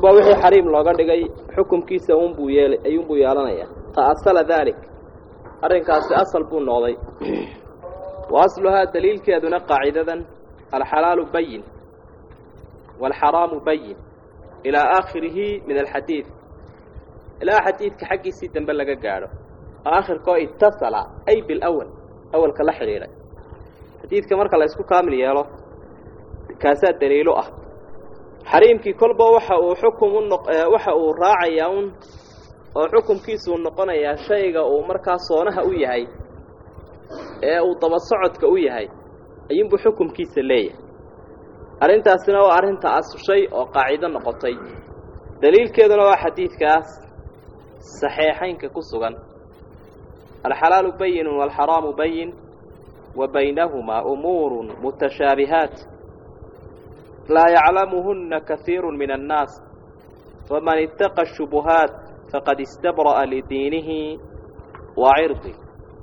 kolba wixii xariim looga dhigay xukumkiisa unbuu yeelay ayuunbuu yeelanayaa ta'asala daalik arrinkaasi asal buu noqday wa asluhaa daliilkeeduna qaacidadan alxalaalu bayin waalxaraamu bayin ilaa aakhirihi min alxadiid ilaa xadiidka xaggiisii dambe laga gaadho aakhirkoo itasala ay bilawal awalka la xidhiidhay xadiidka marka la isku kaamil yeelo kaasaa daliilo ah xariimkii kolba waxa uu xukum u noq waxa uu raacayaa un oo xukumkiisuu noqonayaa shayga uu markaa soonaha u yahay ee uu daba socodka u yahay ayuunbuu xukumkiisa leeyahay arrintaasina waa arrinta asushay oo qaacido noqotay daliilkeeduna waa xadiidkaas saxeexaynka ku sugan alxalaalu bayinun waalxaraamu bayin wa baynahumaa umuurun mutashaabihaat laa yaclamuhunna kahiiru min annaas faman ittaqa ashubuhaat faqad istabra'a lidiinihi wa cirdi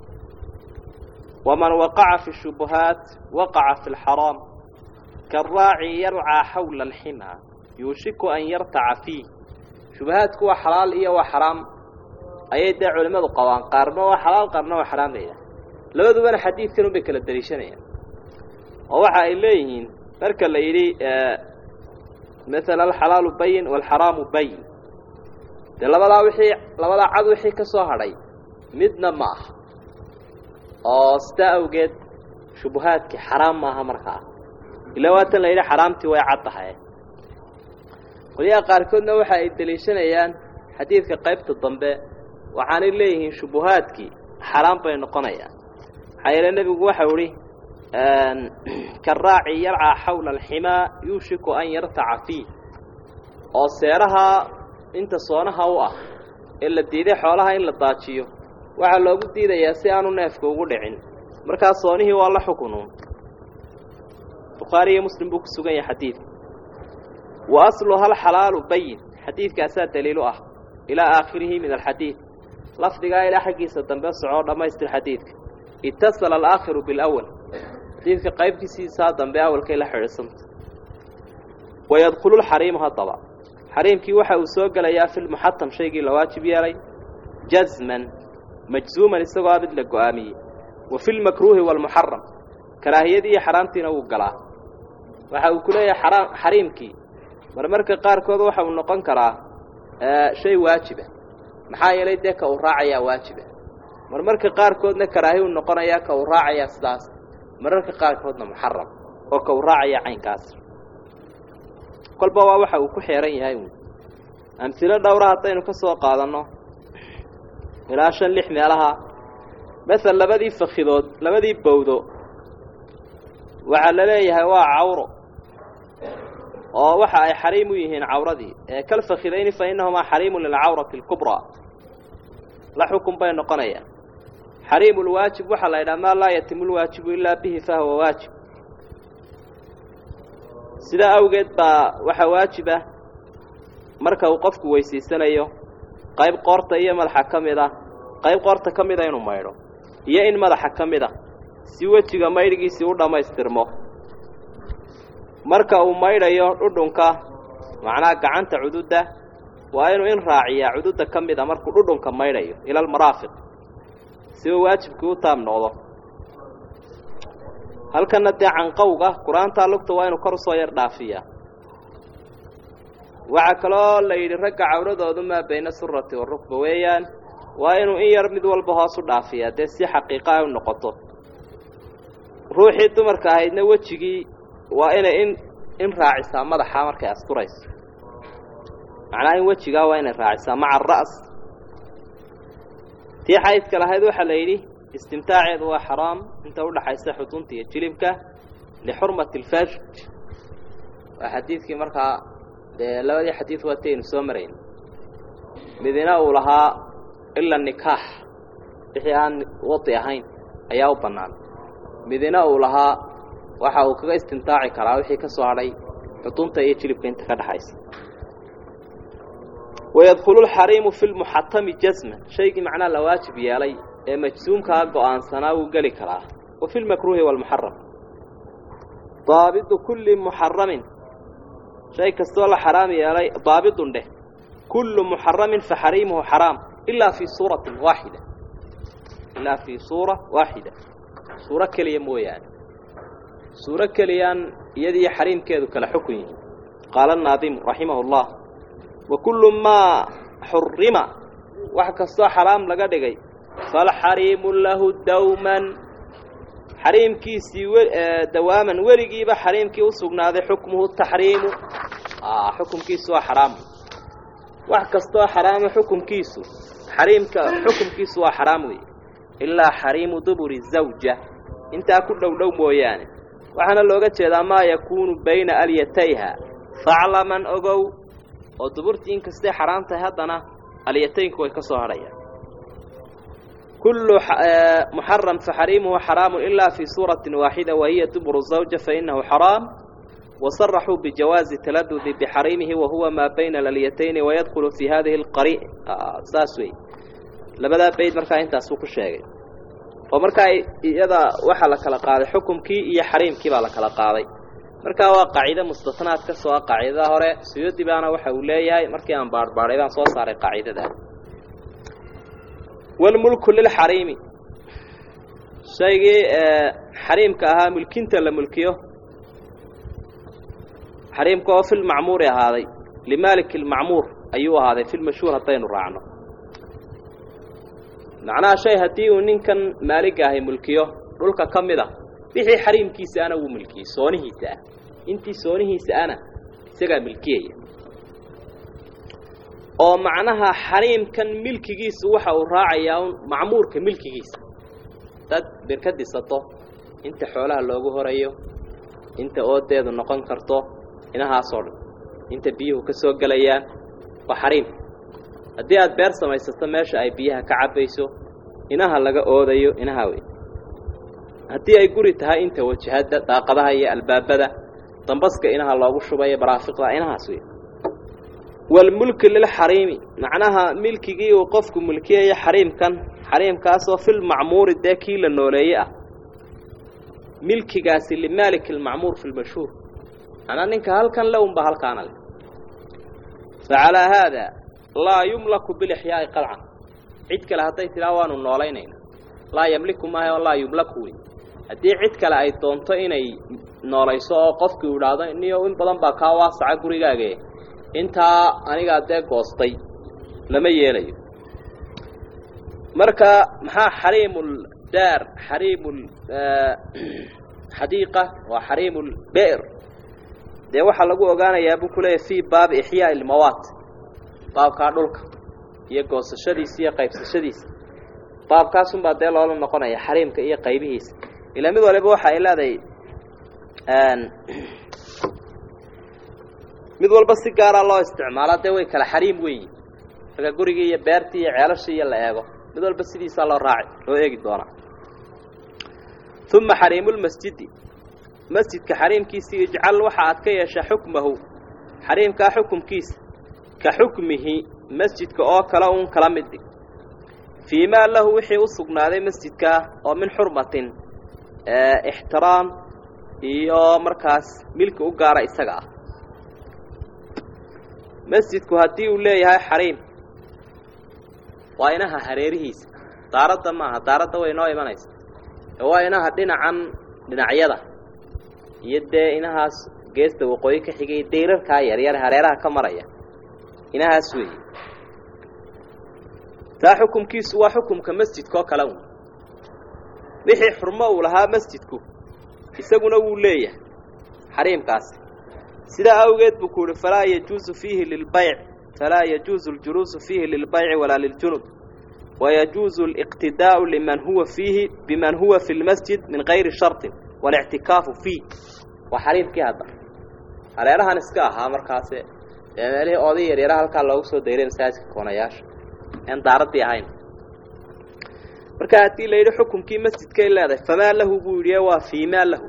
waman waqaca fi shubuhaat waqaca fi lxaraam kaaraaci yarcaa xawla alximaa yuushiku an yartaca fiih shubahaadku waa xalaal iyo waa xaraam ayay dee culimmadu qabaan qaarna waa xalaal qaarna waa xaraam layidhaha labadubana xadiidkan unbay kala daliishanayaan oo waxa ay leeyihiin marka la yidhi maala alxalaalu bayin waalxaraamu bayin dee labadaa wixii labadaa cad wixii ka soo hadhay midna ma aha oo sidaa awgeed shubuhaadkii xaraam maaha markaa ilaa waatan la yidhi xaraamtii way cad tahay qolyaha qaarkoodna waxa ay deliishanayaan xadiidka qaybta dambe waxaanay leeyihiin shubuhaadkii xaraam bay noqonayaan maxaa yeele nebigu waxau idhi karaaci yarcaa xawla alximaa yuushiku an yartaca fiih oo seeraha inta soonaha u ah ee la diiday xoolaha in la daajiyo waxaa loogu diidayaa si aanu neefka ugu dhicin markaa soonihii waa la xukunuun bukhaari iyo muslim buu ku sugan yahay xadiidka wa asluha alxalaalu bayin xadiidkaasaa daliilu ah ilaa aakhirihi min alxadiid lafdigaa ilaa xaggiisa dambe socoo dhammaystir xadiidka itasala alaakhiru bilawal xadiidka qaybkiisiisaa dambe awalkay la xidhiidsanta wayadkhulu lxariimu haddaba xariimkii waxa uu soo gelayaa fi lmuxatam shaygii la waajib yeelay jazman majzuuman isagoo a mid la go-aamiyey wa fi lmakruuhi waalmuxaram karaahiyadii iyo xaraamtiina wuu galaa waxa uu ku leeyahay xaraam xariimkii marmarka qaarkood waxa uu noqon karaa shay waajiba maxaa yeelay dee ka uu raacayaa waajiba marmarka qaarkoodna karaahi uu noqonayaa ka uu raacayaa sidaas mararka qaarkoodna muxaram oo ka uu raacayaa caynkaas kolba waa waxa uu ku xeeran yahay uun amhilo dhowra haddaynu ka soo qaadanno ilaa shan lix meelaha masel labadii fakidood labadii bawdo waxaa la leeyahay waa cawro oo waxa ay xariim u yihiin cawradii ee kal fakidayni fa innahumaa xariimun lilcawrati alkubraa la xukun bay noqonayaan xariimu lwaajib waxaa la yidhaha maa laa yatimu lwaajibu ilaa bihi fahuwa waajib sidaa awgeed baa waxaa waajib ah marka uu qofku weysiisanayo qayb qoorta iyo madaxa ka mid ah qayb qoorta ka mida inuu maydho iyo in madaxa ka mid a si wejiga maydhgiisii u dhammaystirmo marka uu maydhayo dhudhunka macnaha gacanta cududda waa inuu in raaciyaa cududda ka mid a markuu dhudhunka maydhayo ila almaraafiq si uu waajibkii u taam noqdo halkanna dee canqowga qur-aantaa lugta waa inuu kor usoo yar dhaafiyaa waxaa kaloo la yidhi ragga cawradoodu maa bayna surati warukba weeyaan waa inuu in yar mid walba hoos u dhaafiyaa dee si xaqiiqa ay u noqoto ruuxii dumarka ahaydna wejigii waa inay in in raacisaa madaxa markay asturayso macnaha in wejigaa waa inay raacisaa maca ara's tii xaydka lahayd waxaa la yidhi istimtaaceedu waa xaraam inta udhaxaysa xudunta iyo jilibka lixurmati alfarj waa xadiidkii markaa dee labadii xadiid waataynu soo marayn midina uu lahaa ila nikaax wixii aan wadi ahayn ayaa u bannaan midina uu lahaa waxa uu kaga istimtaaci karaa wixii ka soo hadhay xudunta iyo jilibka inta ka dhexaysa wayadkhulu lxariimu fi lmuxatami jasman shaygii macnaha la waajib yeelay ee majsuumkaa go-aansanaa wuu geli karaa wa fi lmakruuhi waalmuxaram daabidu kulli muxaramin shay kastoo la xaraam yeelay daabidun dheh kullu muxaramin fa xariimuhu xaraam ilaa fii suuratin waaxida ilaa fii suura waaxida suuro keliya mooyaane suuro keliyaan iyadiiyo xariimkeedu kala xukun yihiin qaala annaadimu raximahu llah wa kullu maa xurima wax kastoo xaraam laga dhigay falxariimu lahu dawman xariimkiisii dawaaman weligiiba xariimkii u sugnaaday xukmuhu taxriimu xukumkiisu waa xaraam wax kastoo xaraama xukumkiisu xariimka xukumkiisu waa xaraam weeye ilaa xariimu duburi zawja intaa ku dhow dhow mooyaane waxaana looga jeedaa maa yakuunu bayna alyatayha faclaman ogow oo duburtii inkastay xaraam tahay haddana alyataynku way ka soo hadhayaan kullu muxaram faxariimuhu xaraamu ilaa fii suuratin waaxida wahiya duburu zawja fainahu xaraam wasaraxuu bijawaazi taladudi bixariimihi wahuwa maa bayna alyatayni wayadkhulu fii hadihi alqari saas wey labadaa bayd markaa intaasuu ku sheegay oo markaa iyada waxaa la kala qaaday xukumkii iyo xariimkii baa la kala qaaday markaa waa qaaciide mustatnaad ka soo ah qaacidada hore suyuudi baana waxa uu leeyahay markii aan baarhbaadhay baan soo saaray qaacidada walmulku lilxariimi shaygii xariimka ahaa mulkinta la mulkiyo xariimka oo filmacmuuri ahaaday limaalik ilmacmuur ayuu ahaaday filmashhuur haddaynu raacno macnaha shay haddii uu ninkan maaliga ahay mulkiyo dhulka ka mid a wixii xariimkiisa ana wuu milkiyey soonihiisa ah intii soonihiisa ana isagaa milkiyaya oo macnaha xariimkan milkigiisu waxa uu raacayaa un macmuurka milkigiisa dad bir ka disato inta xoolaha loogu horayo inta oodeedu noqon karto inahaasoo dhan inta biyuhu ka soo gelayaan waa xariim haddii aad beer samaysato meesha ay biyaha ka cabbayso inaha laga oodayo inaha wey haddii ay guri tahay inta wajahadda daaqadaha iyo albaabada dambaska inaha loogu shubayo baraafiqda inahaas wey walmulki lilxariimi macnaha milkigii uu qofku mulkiyayo xariimkan xariimkaasoo filmacmuuri dee kii la nooleeye ah milkigaasi limaalik ilmacmuur fi lmashhuur manaa ninka halkan le unba halkaana leh facalaa haada laa yumlaku bilixyaa'i qalcan cid kale hadday tidhaa waanu noolaynayna laa yamliku maaha oo laa yumlaku wey haddii cid kale ay doonto inay noolayso oo qofkii u idhaahdo niyo in badan baa kaa waasaca gurigaage intaa anigaa dee goostay lama yeelayo marka maxaa xariimul daar xariimul xadiiqa waa xariimul be'r dee waxaa lagu ogaanayaa buu ku leeyahy fii baabi ixyaa'i ilmawaat baabkaa dhulka iyo goosashadiisa iyo qaybsashadiisa baabkaasunbaa dee loola noqonaya xariimka iyo qaybihiisa ilaa mid waliba waxa ay leedahay mid walba si gaaraa loo isticmaalaa dee way kala xariim weyi marka gurigii iyo beertii iyo ceelashii iyo la eego mid walba sidiisaa loo raaci loo eegi doonaa uma xariimulmasjidi masjidka xariimkiisii ijcal waxa aad ka yeeshaa xukmahu xariimkaa xukumkiisa ka xukmihi masjidka oo kale uun kala mid dhig fii maa lahu wixii u sugnaaday masjidkaa oo min xurmatin ixtiraam iyo markaas milki u gaara isaga ah masjidku haddii uu leeyahay xariim waa inaha hareerihiisa daaradda maaha daaradda way noo imanaysa waa inaha dhinacan dhinacyada iyo dee inahaas geesta waqooyi ka xigay dayrarkaa yaryar hareeraha ka maraya inahaas weeye taa xukumkiisu waa xukumka masjidkaoo kale un wixii xurmo uu lahaa masjidku isaguna wuu leeyahay xariimkaasi sidaa awgeed buu ku uhi falaa yajuusu fiihi lilbayc falaa yajuusu aljuluusu fiihi lilbayci walaa liljunub wayajuusu aliqtidaa'u liman huwa fiihi biman huwa fi lmasjid min gayri sharطin waاlictikaafu fiih waa xariimkii hadda hareerahan iska ahaa markaase ee meelihii oday yaryara halkaa loogu soo dayray masaajidka koonayaasha en daaraddii ahayn marka haddii la yidhi xukumkii masjidkay leedahay famaa lahu buu yidhi waa fii maa lahu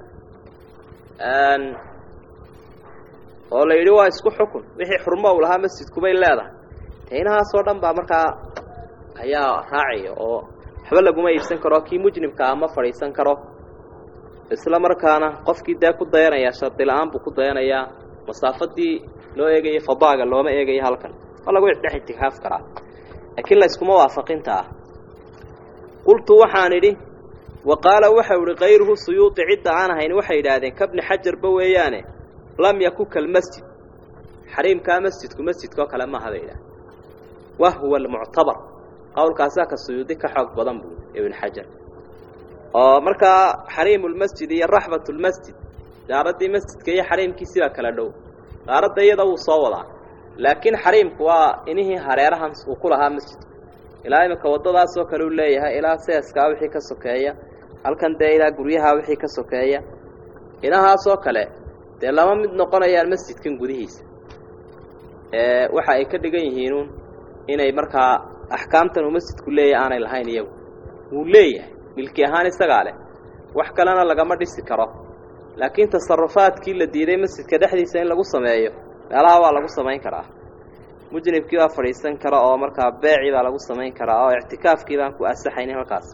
oo la yidhi waa isku xukun wixii xurmo uu lahaa masjidkubay leedahay de inahaasoo dhan baa markaa ayaa raacaya oo waxba laguma iibsan karo kii mujrimka ah ma fadhiisan karo isla markaana qofkii dee ku dayanayaa shardi la-aan buu ku dayanayaa masaafadii loo eegayay fadaaga looma eegayo halkan waa lagu dhex itikaaf karaa laakiin la iskuma waafaqinta ah qultu waxaan idhi wa qaala waxau idhi kayruhu suyuudi cidda aan ahayn waxay yidhaahdeen kabni xajarba weeyaane lam yaku kalmasjid xariimkaa masjidku masjidkao kale maaha bay yidhahdeen wahuwa almuctabar qowlkaasaa ka suyuudi ka xoog badan buu ibn xajar oo markaa xariimulmasjid iyo raxbatulmasjid daaraddii masjidka iyo xariimkiisii baa kala dhow daaradda iyada wuu soo wadaa laakiin xariimku waa inihii hareerahan uu ku lahaa masjidku ilaa iminka waddadaasoo kale uu leeyahay ilaa seeskaa wixii ka sokeeya halkan dee ilaa guryaha wixii ka sokeeya inahaasoo kale dee lama mid noqonayaan masjidkan gudihiisa waxa ay ka dhigan yihiinuun inay markaa axkaamtan uu masjidku leeyahay aanay lahayn iyagu wuu leeyahay milki ahaan isagaa leh wax kalena lagama dhisi karo laakiin tasarufaadkii la diiday masjidka dhexdiisa in lagu sameeyo meelaha waa lagu samayn karaa mujnibkii baa fadhiisan kara oo markaa beecii baa lagu samayn karaa oo ictikaafkii baan ku asaxaynin halkaas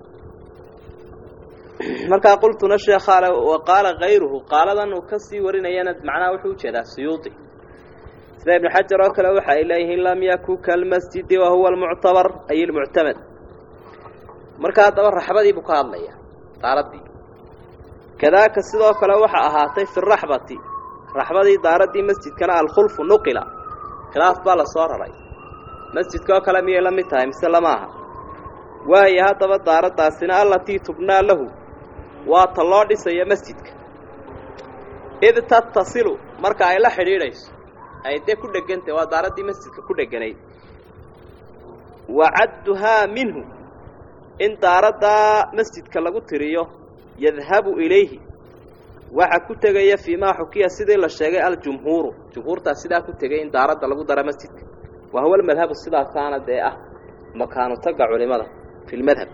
markaa qultuna sheekhaale wa qaala kayruhu qaaladan uu ka sii warinayana macnaha wuxuu ujeedaa suyuudi sida ibnu xajar oo kale waxa ay leeyihiin lam yaku kalmasjidi wa huwa almuctabar ay ilmuctamad markaa haddaba raxbadii buu ka hadlaya daaraddii kadaaka sidoo kale waxa ahaatay fi raxbati raxbadii daaraddii masjidkana alkhulfu nuqila khilaaf baa la soo raray masjidkaoo kale miyay la mid tahay mise lama aha waayo haddaba daaraddaasina allatii tubnaa lahu waa ta loo dhisayo masjidka id tattasilu marka ay la xidhiidhayso ay dee ku dhegantah waa daaraddii masjidka ku dheganayd wa cadduhaa minhu in daaraddaa masjidka lagu tiriyo yadhabu ilayhi waxa ku tegaya fii maa xukiya sidii la sheegay aljumhuuru jumhuurtaas sidaa ku tegay in daaradda lagu dara masjidka wa huwa almadhabu sidaasaana dee ah makaanu taga culimada fi lmadhab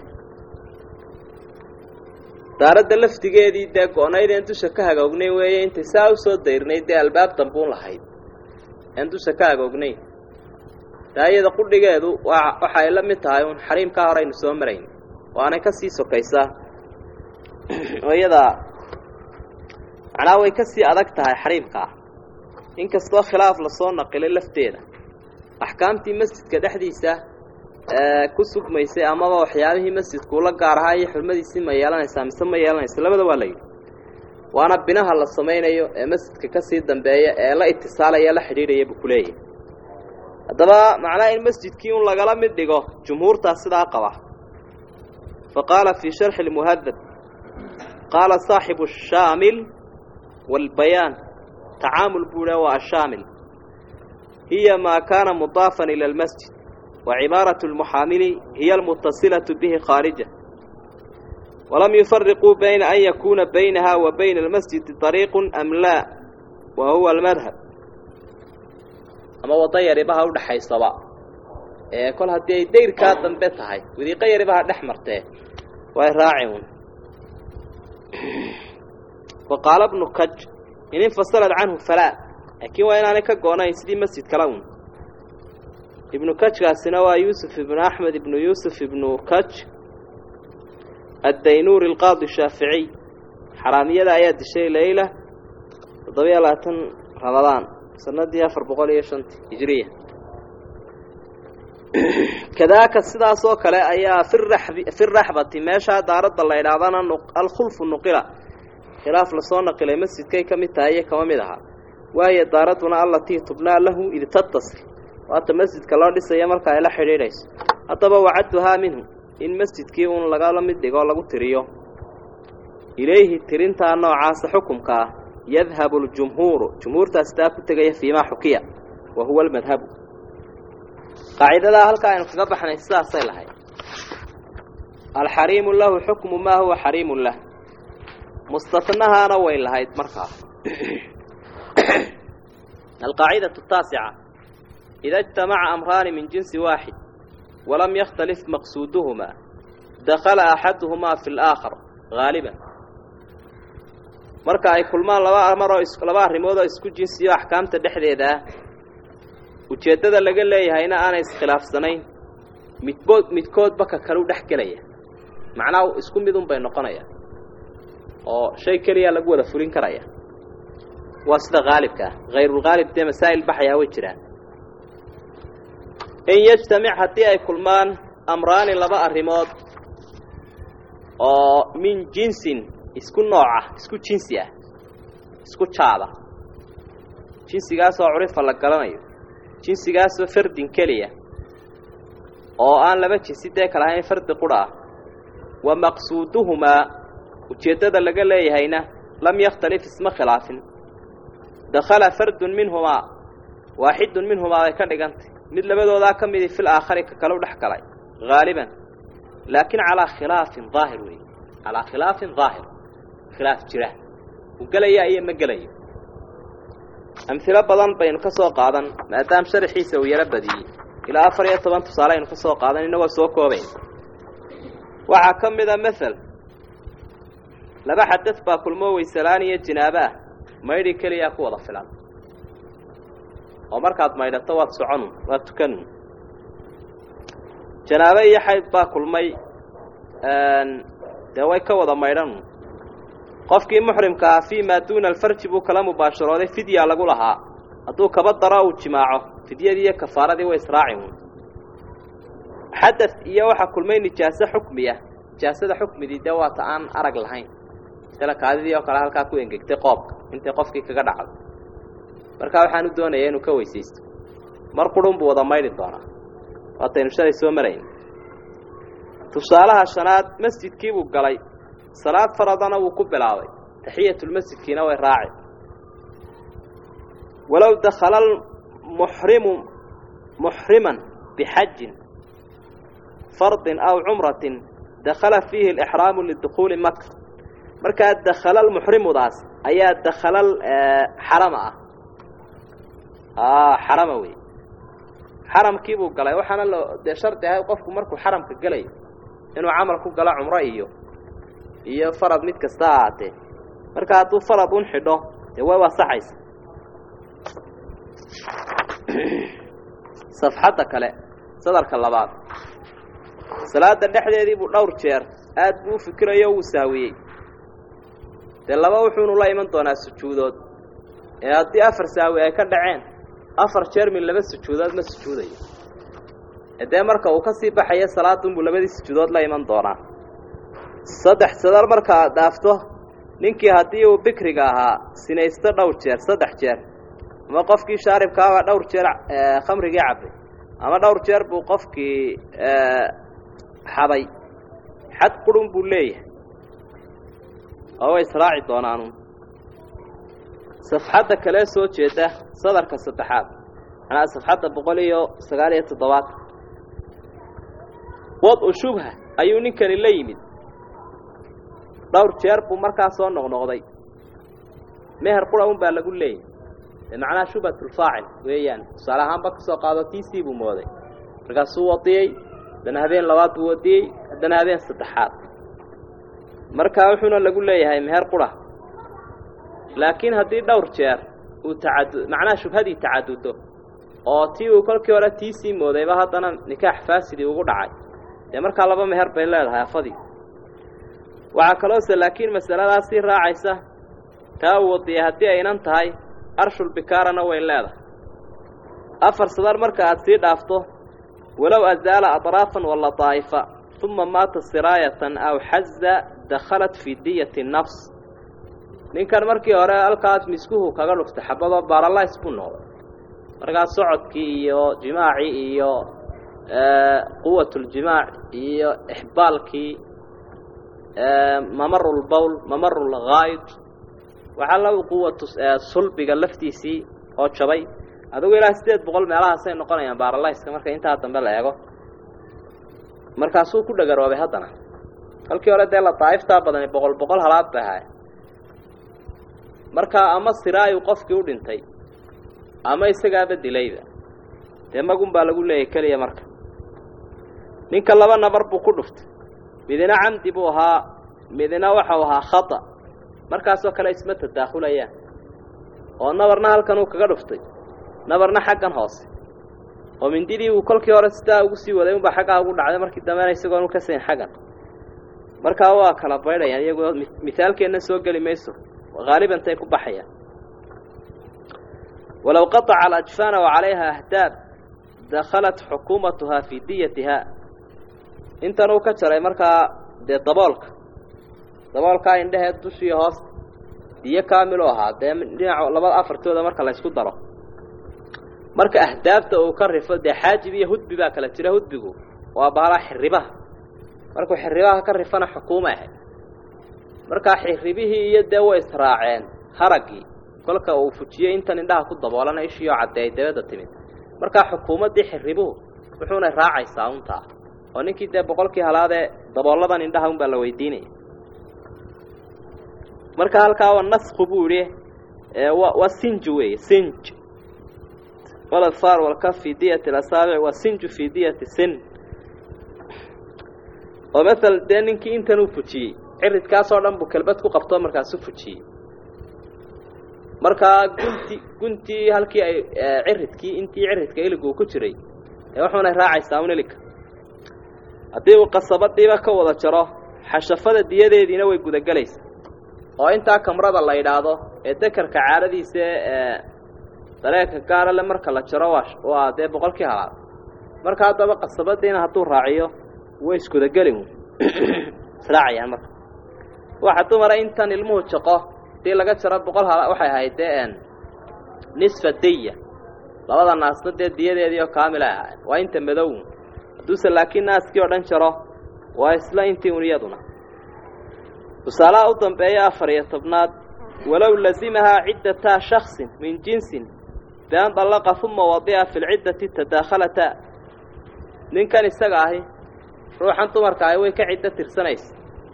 daaradda laftigeedii dee go-nayd een dusha ka hagoognay weeye intay saa u soo dayrnayd dee albaab dambuun lahayd een dusha ka hagoognayn taa iyada qudhigeedu waa waxa ay la mid tahay uun xariimkaa hore aynu soo marayn waanay ka sii sokaysaa oo iyadaa macnaha way ka sii adag tahay xariimkaa inkastoo khilaaf lasoo naqilay lafteeda axkaamtii masjidka dhexdiisa ku sugmaysay amaba waxyaabihii masjidku ula gaar ahaa iyo xurmadiisii ma yeelanaysaa mise ma yeelanaysa labada waa la yidhi waana binaha la samaynayo ee masjidka ka sii dambeeya ee la itisaalaya la xidhiidhaya buu ku leeyahay haddaba macnaha in masjidkii un lagala mid dhigo jumhuurtaas sidaa qaba fa qaala fii sharxi lmuhadab qaala saaxibu ashaamil waalbayaan tacaamul buu ha waa ashaamil hiya maa kaana mudaafan ila almasjid wa cibaaratu lmuxaamili hiya almutasilatu bihi khaarija walam yufariquu bayna an yakuuna baynaha wa bayna almasjidi طariiqu am laa wa huwa almadhab ama waddo yaribaha udhaxaysaba ee kol haddii ay dayrkaa dambe tahay wadiiqo yaribaha dhex martee way raaci un wa qaala bnu kaj in infasalad canhu falaa laakiin waa inaanay ka goonayn sidii masjid kale un ibnu kajkaasina waa yuusuf ibnu axmed ibnu yuusuf ibnu kaj addaynuuri alqaadi shaaficiy xaraamiyada ayaa dishay leyla toddobiyo labaatan ramadaan sanadii afar boqol iyo shanti hijiriya kadaaka sidaas oo kale ayaa firaxbi fi raxbati meeshaa daaradda la idhaahdana alkhulfu nuqila khilaaf lasoo naqilay masjidkay ka mid tahay iyo kama mid aha waayo daaradduna allatii tubnaa lahu id tattasil waata masjidka loo dhisaya marka ay la xidhiidhayso haddaba wacadduhaa minhu in masjidkii uun lagala mid dhigoo lagu tiriyo ilayhi tirintaa noocaasa xukumka ah yadhabu ljumhuuru jumhuurtaas taa ku tegaya fiimaa xukiya wa huwa almadhabu qaacidadaa halkaa aynu kaga baxnay sidaasay lahayd alxariimu lahu xukmu maa huwa xariimun lah mustatnahaana way lahayd markaa alqaacidatu taasica ida اجtamaca amraani min jinsi waaxid walam yakhtalif maqsuuduhumaa dakala axaduhumaa fi اlaakhar haaliban marka ay kulmaan laba amaroo laba arrimood oo isku jinsiyo axkaamta dhexdeeda ah ujeeddada laga leeyahayna aanay iskhilaafsanayn midbood midkoodba ka kale u dhex gelaya macnaha isku midun bay noqonayaan oo shay keliya lagu wada fulin karaya waa sida haalibka ah hayrulhaalib dee masaa'il baxayaa way jiraan in yajtamic haddii ay kulmaan amraani laba arrimood oo min jinsin isku nooca isku jinsi ah isku jaada jinsigaasoo curifa la garanayo jinsigaasoo fardin keliya oo aan laba jinsi dee kala ahayn fardi qudha ah wa maqsuuduhumaa ujeeddada laga leeyahayna lam yakhtalif isma khilaafin dakhala fardun minhumaa waaxidun minhumaa bay ka dhigantay mid labadoodaa ka midii fil aakhari ka kalau dhex galay haaliban laakiin calaa khilaafin daahir weeye calaa khilaafin daahir khilaaf jira uu gelayaa iyo ma gelayo amhilo badan baynu ka soo qaadan maadaama sharaxiisa uu yaro badiyey ilaa afar iyo toban tusaale aynu ka soo qaadan inagoo soo koobayn waxaa ka mid a mathal laba xadad baa kulmoo weysalaan iyo jinaabo ah maydhi keliyaa ku wada filan oo markaad maydhato waad soconu waad tukanu janaabo iyo xayd baa kulmay dee way ka wada maydhanu qofkii muxrimka ah fii maa duuna alfarji buu kala mubaasharooday fidyaa lagu lahaa hadduu kaba daro uu jimaaco fidyadii iyo kafaaradii way israaci uun xadad iyo waxaa kulmay nijaaso xukmiya nijaasada xukmidii dee waata aan arag lahayn sila kaadidii oo kale halkaa ku engegtay qoobka intay qofkii kaga dhacdo markaa waxaan u doonayaa inuu ka weysaysto mar qurun buu wada maydhi doonaa waataynu shalay soo marayn tusaalaha shanaad masjidkii buu galay salaad faradana wuu ku bilaabay taxiyatulmasjidkiina way raaci walow dakhala muxrimu muxriman bixajin fardin aw cumratin dakhala fiihi alixraamu lidukhuuli maka markaa dakhala lmuxrimudaas ayaa dakhalal xarama ah xarama wey xaramkii buu galay waxaana lo dee shardi ahay qofku markuu xaramka gelayo inuu camal ku galo cumro iyo iyo farad mid kasta ha ahaatee marka hadduu farad un xidho dee way wasaxaysa safxadda kale sadarka labaad salaada dhexdeedii buu dhowr jeer aad buu u fikirayo o wuu saawiyey dee laba wuxuunu la iman doonaa sujuudood ee haddii afar saawi ay ka dhaceen afar jeer min laba sujuudood ma sujuudayo dee marka uu ka sii baxayo salaadunbuu labadii sujuudood la iman doonaa saddex sadar marka aad dhaafto ninkii haddii uu bikriga ahaa sinaysto dhowr jeer saddex jeer ama qofkii shaaribkaabaa dhowr jeer khamrigii cabbay ama dhowr jeer buu qofkii xaday xad qurun buu leeyahay oo way israaci doonaanu safxadda kalee soo jeeda sadarka saddexaad manaa safxadda boqol iyo sagaal iyo toddobaatan wad-u shubha ayuu ninkani la yimid dhowr jeer buu markaa soo noqnoqday meher qura un baa lagu leeyahy dee macnaha shubhatulfaacil weeyaan tusaale ahaanba ka soo qaado tiisii buu mooday markaasuu wadiyey haddana habeen labaad buu wadiyey haddana habeen saddexaad markaa wuxuuna lagu leeyahay meher qura laakiin haddii dhowr jeer uu tacadu macnaha shubhadii tacadudo oo tii uu kolkii hore tiisii moodayba haddana nikaax faasidii ugu dhacay dee markaa laba meher bay leedahay afadii waxaa kaloose laakiin masaladaas sii raacaysa taa uu wadiyay haddii aynan tahay arshul bikaarana way leedahay afar sadar marka aad sii dhaafto walow azaala aطraafan wala daa'ifa uma maata siraayatan aw xaza dakhalat fii diyati nafs ninkan markii hore halkaas miskuhu kaga dhuftay xabadoo baaralays buu noqday markaas socodkii iyo jimaacii iyo quwatuljimac iyo ixbaalkii mamarulbowl mamarulghaayid waxaa la quwatu sulbiga laftiisii oo jabay adigu ilaa siddeed boqol meelahaasay noqonayaan baaralayska marka intaa dambe la eego markaasuu ku dhagaroobay haddana halkii hore dee la daa'iftaa badani boqol boqol halaad bay ahay markaa ama siraayu qofkii u dhintay ama isagaaba dilayba dee magun baa lagu leeyahy keliya marka ninka laba nabar buu ku dhuftay midina camdi buu ahaa midina waxau ahaa khata markaasoo kale isma tadaakulayaan oo nabarna halkan uu kaga dhuftay nabarna xaggan hoose oo mindidii uu kolkii hore sidaa ugu sii waday unbaa xaggaa ugu dhacday markii dambena isagoon u ka sayn xaggan markaa waa kala baydhayaan iyagoo mihaalkeenna soo geli mayso haaliban tay ku baxayaan walow qataca alajfaana wacalayha ahdaab dakhalat xukuumatuhaa fii diyatiha intan uu ka jaray markaa dee daboolka daboolkaa indheheed dushii hoosta diyo kaamilu ahaa dee dhinaca labada afartooda marka la ysku daro marka ahdaabta uu ka rifo dee xaajib iyo hudbi baa kala jira hudbigu waa bahalaa xiribaha markuu xiribaha ka rifana xukuuma ahayd markaa xiribihii iyo dee way israaceen haraggii kolka uu fujiyey intan indhaha ku daboolana ishii oo caddeey dabadda timid markaa xukuumaddii xiribuhu wuxuuna raacaysaa untaa oo ninkii dee boqolkii halaadee dabooladan indhaha unbaa la weydiinaya marka halkaa waa nasku buu idhi waa sinj weeye sinj waladfaar walkaf fii diyati lasaabic waa sinju fii diyati sin oo maala dee ninkii intan uu fujiyey ciridkaasoo dhan buu kelbad ku qabtoo markaasu fujiyey markaa gunti guntii halkii ay ciridkii intii ciridka iligu uu ku jiray ee wuxuunay raacaysaa un iligka haddii uu qasabadiiba ka wada jaro xashafada diyadeediina way gudagelaysaa oo intaa kamrada la yidhaahdo ee dekarka caadadiisa ee dareerka gaarale marka la jaro waa waa dee boqolkii halaad marka haddaba qasabadiina hadduu raaciyo way isgudagelin israacayaan marka waxa dumara intan ilmuhu jaqo hadii laga jaro boqol hala waxay ahayd dee nisfa diya labada naasna dee diyadeedii oo kaamilay ahayd waa inta madow hadduuse laakiin naaskii oo dhan jaro waa isla intii un iyaduna tusaalaha u dambeeya afar iyo tobnaad walow lazimahaa ciddataa shaksin min jinsin bian dallaqa uma wadica fi lciddati tadaakhalata ninkan isaga ahi ruuxan dumarka ahi way ka ciddo tirsanaysa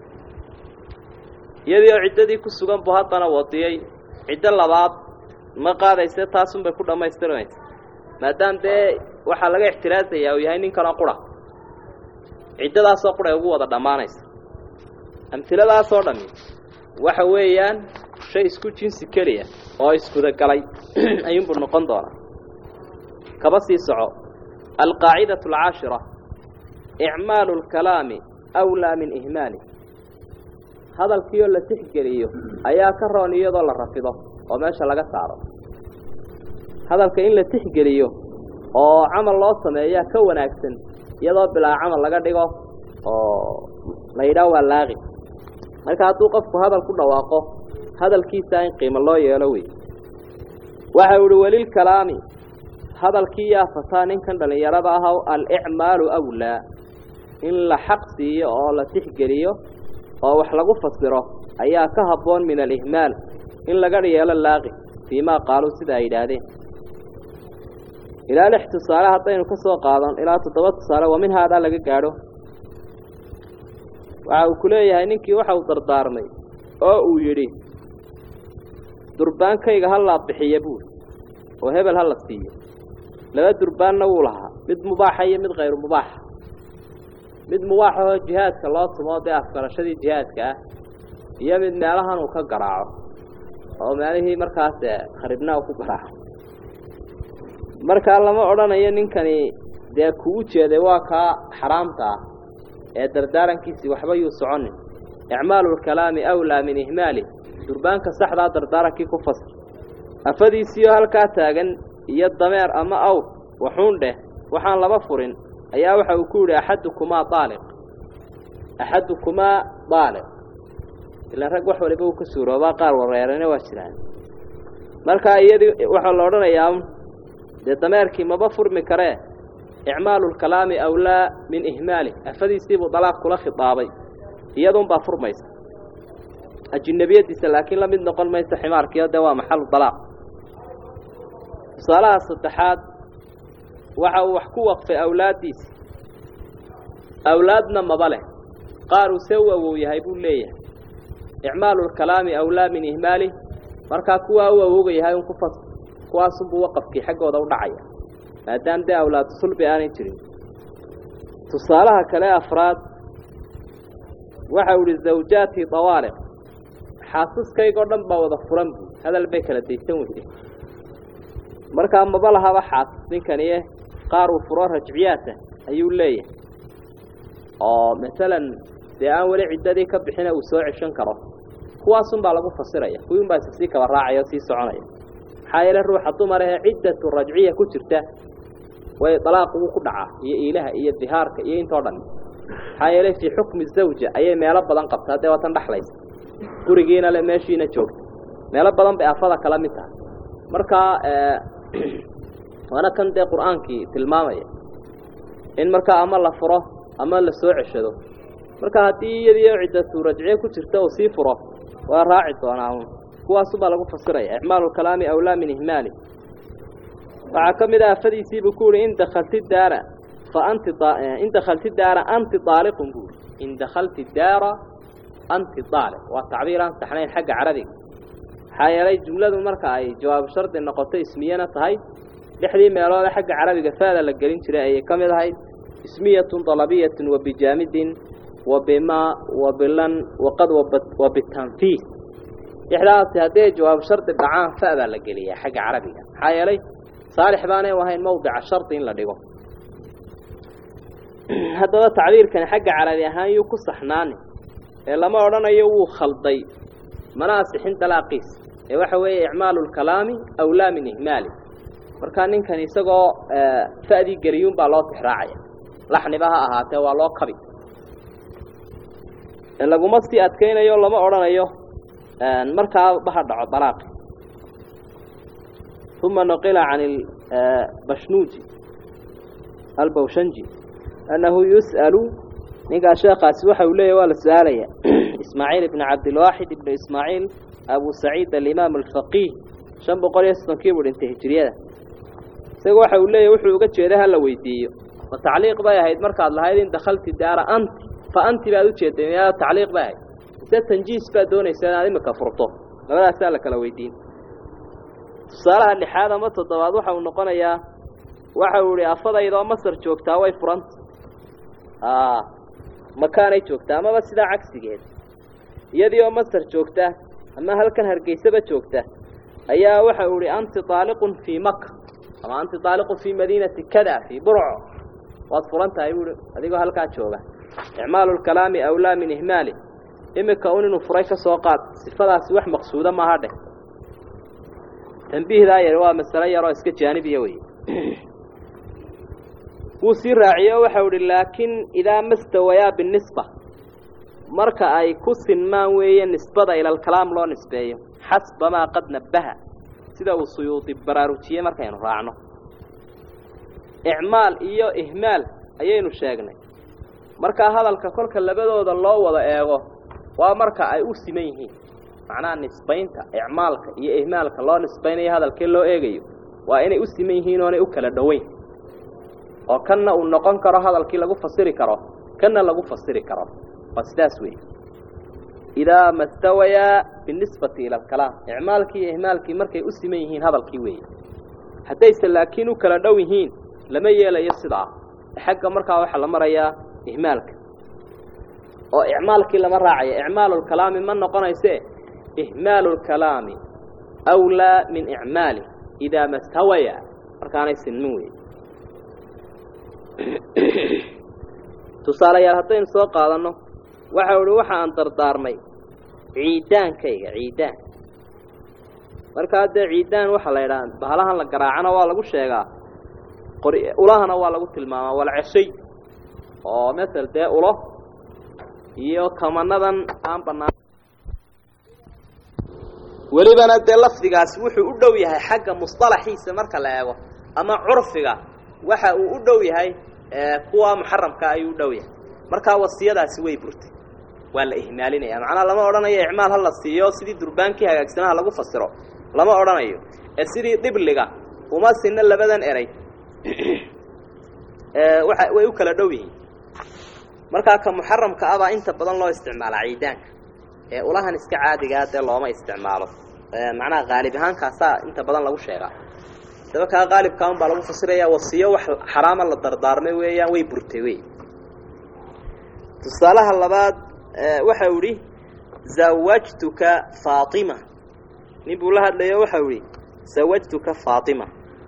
iyadii oo ciddadii ku sugan buu haddana wadiyey ciddo labaad ma qaadayse taasunbay ku dhammaystirmaysa maadaam dee waxaa laga ixtiraasayaa uu yahay ninkanoo qura ciddadaasoo quray ugu wada dhammaanaysa amhiladaasoo dhammi waxa weeyaan shay isku jinsi keliya oo isgudagalay ayuunbuu noqon doonaa kaba sii soco alqaacidatu alcaashira icmaalu lkalaami awlaa min ihmaali hadalkiioo la tixgeliyo ayaa ka roon iyadoo la rafido oo meesha laga saaro hadalka in la tixgeliyo oo camal loo sameeyaa ka wanaagsan iyadoo bilaa camal laga dhigo oo la yidhaah waa laaqi marka hadduu qofku hadal ku dhawaaqo hadalkiisa in qiimo loo yeelo wey waxa u ihi welilkalaami hadalkii yaa fataa ninkan dhallinyarada ah alicmaalu awlaa in la xaq siiyo oo la tixgeliyo oo wax lagu fasiro ayaa ka habboon min alihmaal in laga yeelo laaqi fii maa qaaluu sida ay yidhaahdeen ilaa lix tusaale haddaynu ka soo qaadon ilaa toddoba tusaale waa min haadaa laga gaadho waxa uu ku leeyahay ninkii waxa uu dardaarmay oo uu yidhi durbaankayga ha laa bixiya buuri oo hebel ha la siiyo laba durbaanna wuu lahaa mid mubaaxa iyo mid khayru mubaaxa mid mubaaxahoo jihaadka loo tumo dee afgarashadii jihaadka ah iyo mid meelahan uu ka garaaco oo meelihii markaas kharibna uu ku garaaco markaa lama odhanayo ninkani dee kugu jeeday waa kaa xaraamta ah ee dardaarankiisii waxba yuu soconin icmaalu lkalaami awlaa min ihmaali durbaanka saxdaa dardaarankii ku fasir afadiisiioo halkaa taagan iyo dameer ama awr waxuun dheh waxaan laba furin ayaa waxa uu ku yidhi axadukumaa daaliq axadukumaa daaliq ilaan rag wax waliba uu ka suuroobaa qaar wareerana waa jiraan markaa iyadii waxaa la odhanayaa dee dameerkii maba furmi karee icmaalu lkalaami awlaa min ihmaali afadiisiibuu dalaaq kula khidaabay iyadunbaa furmaysa ajinabiyadiisa laakiin la mid noqon maysa ximaarkiio dee waa maxalu dalaaq tusaalaha saddexaad waxa uu wax ku waqfay awlaaddiisi awlaadna maba leh qaar uu see u awow yahay buu leeyahay icmaalu lkalaami awlaa min ihmaali markaa kuwaa u awooga yahay un ku fas kuwaasunbuu waqafkii xaggooda u dhacaya maadaam dee awlaadu sulbi aanay jirin tusaalaha kale afraad waxa uu ihi zawjaatii dawaaliq xaasaskaygoo dhan baa wada furan buu hadal bay kala daysan weyday markaa maba lahaba xaasas ninkanie qaar uu furo rajciyaata ayuu leeyahay oo masalan dee aan weli ciddadii ka bixina uu soo ceshan karo kuwaasun baa lagu fasiraya kuwiin baa isa sii kaba raacaya oo sii soconaya maxaa yeele ruuxa dumar ahee ciddatu rajciya ku jirta way dalaaq ugu ku dhacaa iyo iilaha iyo dihaarka iyo intoo dhan maxaa yeele fii xukmi zawja ayay meelo badan qabtaa dee waatan dhexlaysa gurigiina le meeshiina joogta meelo badan bay afada kala mid tahay markaa waana kan dee qur-aankii tilmaamaya in markaa ama la furo ama la soo ceshado marka haddii iyadiio ciddatu rajciye ku jirta uu sii furo waa raaci doonaa kuwaasubaa lagu fasiraya icmaalu kalaami awlaa min ihmaali waxaa ka mid ah afadiisiibuu ku yihi in dakalti daara fa anti in dakalti daara anti aaliqun buuri in dakalti daara anti aaliq waa tacbiir aan saxnayn xagga carabiga maxaa yeelay jumladu marka ay jawaabu shardi noqoto ismiyana tahay lixdii meeloode xagga carabiga faada la gelin jiray ayay ka mid ahayd ismiyatun dalabiyatun wa bijaamidin wa bimaa wa bilan waqad wa bitanfiis lixdaasi haddii ay jawaabu shardi dhacaan fa baa la geliyaa xagga carabiga maxaa yeelay saalix baanay u ahayn mawdica shardi in la dhigo haddaba tacbiirkani xagga carabi ahaan yuu ku saxnaani ee lama odhanayo wuu khalday mana asixin dalaaqiis ee waxa weeye icmaalu lkalaami awlaa min ihmaali markaa ninkan isagoo fa'dii geliyuun baa loo tixraacaya laxniba ha ahaatee waa loo kabi laguma sii adkaynayo lama odhanayo markaa baha dhaco dalaaqi uma nuqila can bashnuuji albawshanji annahu yus'alu ninkaa sheekaasi waxa uu leeyahy waa la su-aalaya ismaaciil ibn cabdilwaaxid ibnu ismaaciil abu saciid alimaam alfaqiih shan boqol iyo soddonkii buu dhintay hijiriyada isaga waxa uu leeyahy wuxuu uga jeeda hala weydiiyo ma tacliiq bay ahayd markaad lahayd in dakhalti daara anti fa anti baad ujeeday miyaa tacliiq bay ahayd mise tanjiis baad doonaysa inaad imika furto labadaasaa la kala weydiin tusaalaha lixaad ama toddobaad waxa uu noqonayaa waxa uu ihi afadaydoo masar joogtaa way furanta makaanay joogtaa amaba sidaa cagsigeed iyadii oo masar joogta ama halkan hargeysaba joogta ayaa waxa uu ihi anti aaliqun fii maka ama anti aaliqun fii madiinati kada fii burco waad furan tahay buui adigoo halkaa jooga icmaalu lkalaami awlaa min ihmaali imika un inuu furay ka soo qaad sifadaasi wax maqsuuda maaha dheh tambiihdaa yar waa masalo yaroo iska jaanibiya wey wuu sii raaciye o waxau ihi laakin idaa mastawayaa binisba marka ay ku sinmaan weeye nisbada ilalkalaam loo nisbeeyo xasba maa qad nabbaha sida uu suyuudi baraarujiyey markaynu raacno icmaal iyo ihmaal ayaynu sheegnay markaa hadalka kolka labadooda loo wada eego waa marka ay u siman yihiin macnaha nisbaynta icmaalka iyo ihmaalka loo nisbaynayo hadalkee loo eegayo waa inay u siman yihiin oonay u kala dhoweyn oo kanna uu noqon karo hadalkii lagu fasiri karo kanna lagu fasiri karo waa sidaas weeye idaa mastawayaa binisbati ila alkalaam icmaalkii iyo ihmaalkii markay u siman yihiin hadalkii weeye haddayse laakiin u kala dhow yihiin lama yeelayo sidaa xagga markaa waxaa la marayaa ihmaalka oo icmaalkii lama raacayo icmaalu lkalaami ma noqonayse ihmaalu lkalaami awlaa min icmaali idaa mastawaya markaanay sinmin wey tusaalayaal haddaynu soo qaadanno waxau ihi waxa aan dardaarmay ciidaankayga ciidaan markaa dee ciidaan waxaa la yidhaha bahalahan la garaacana waa lagu sheegaa qor ulahana waa lagu tilmaamaa walceshay oo masel dee ulo iyo kamanadan aan banaan welibana dee lafdigaasi wuxuu u dhow yahay xagga musطalaxiisa marka la eego ama curfiga waxa uu u dhow yahay kuwa muxaramka ayuu u dhow yahay markaa wasiyadaasi way burtay waa la ihmaalinaya macnaa lama odhanayo icmaal ha la siiyo sidii durbaankii hagaagsanaha lagu fasiro lama odhanayo ee sidii dhibliga uma sinna labadan eray waa way u kala dhow yihiin markaa ka muxaramka ah baa inta badan loo isticmaalaa ciidaanka ee ulahan iska caadigaa dee looma isticmaalo macnaha qaalib ahaankaasaa inta badan lagu sheegaa daba kaa qaalibkaa un baa lagu fasiraya wasiyo wax xaraama la dardaarmay weeyaan way burtay wey tusaalaha labaad waxau idhi zawajtuka faatima nin buu la hadlayo waxau idhi zawajtuka faatima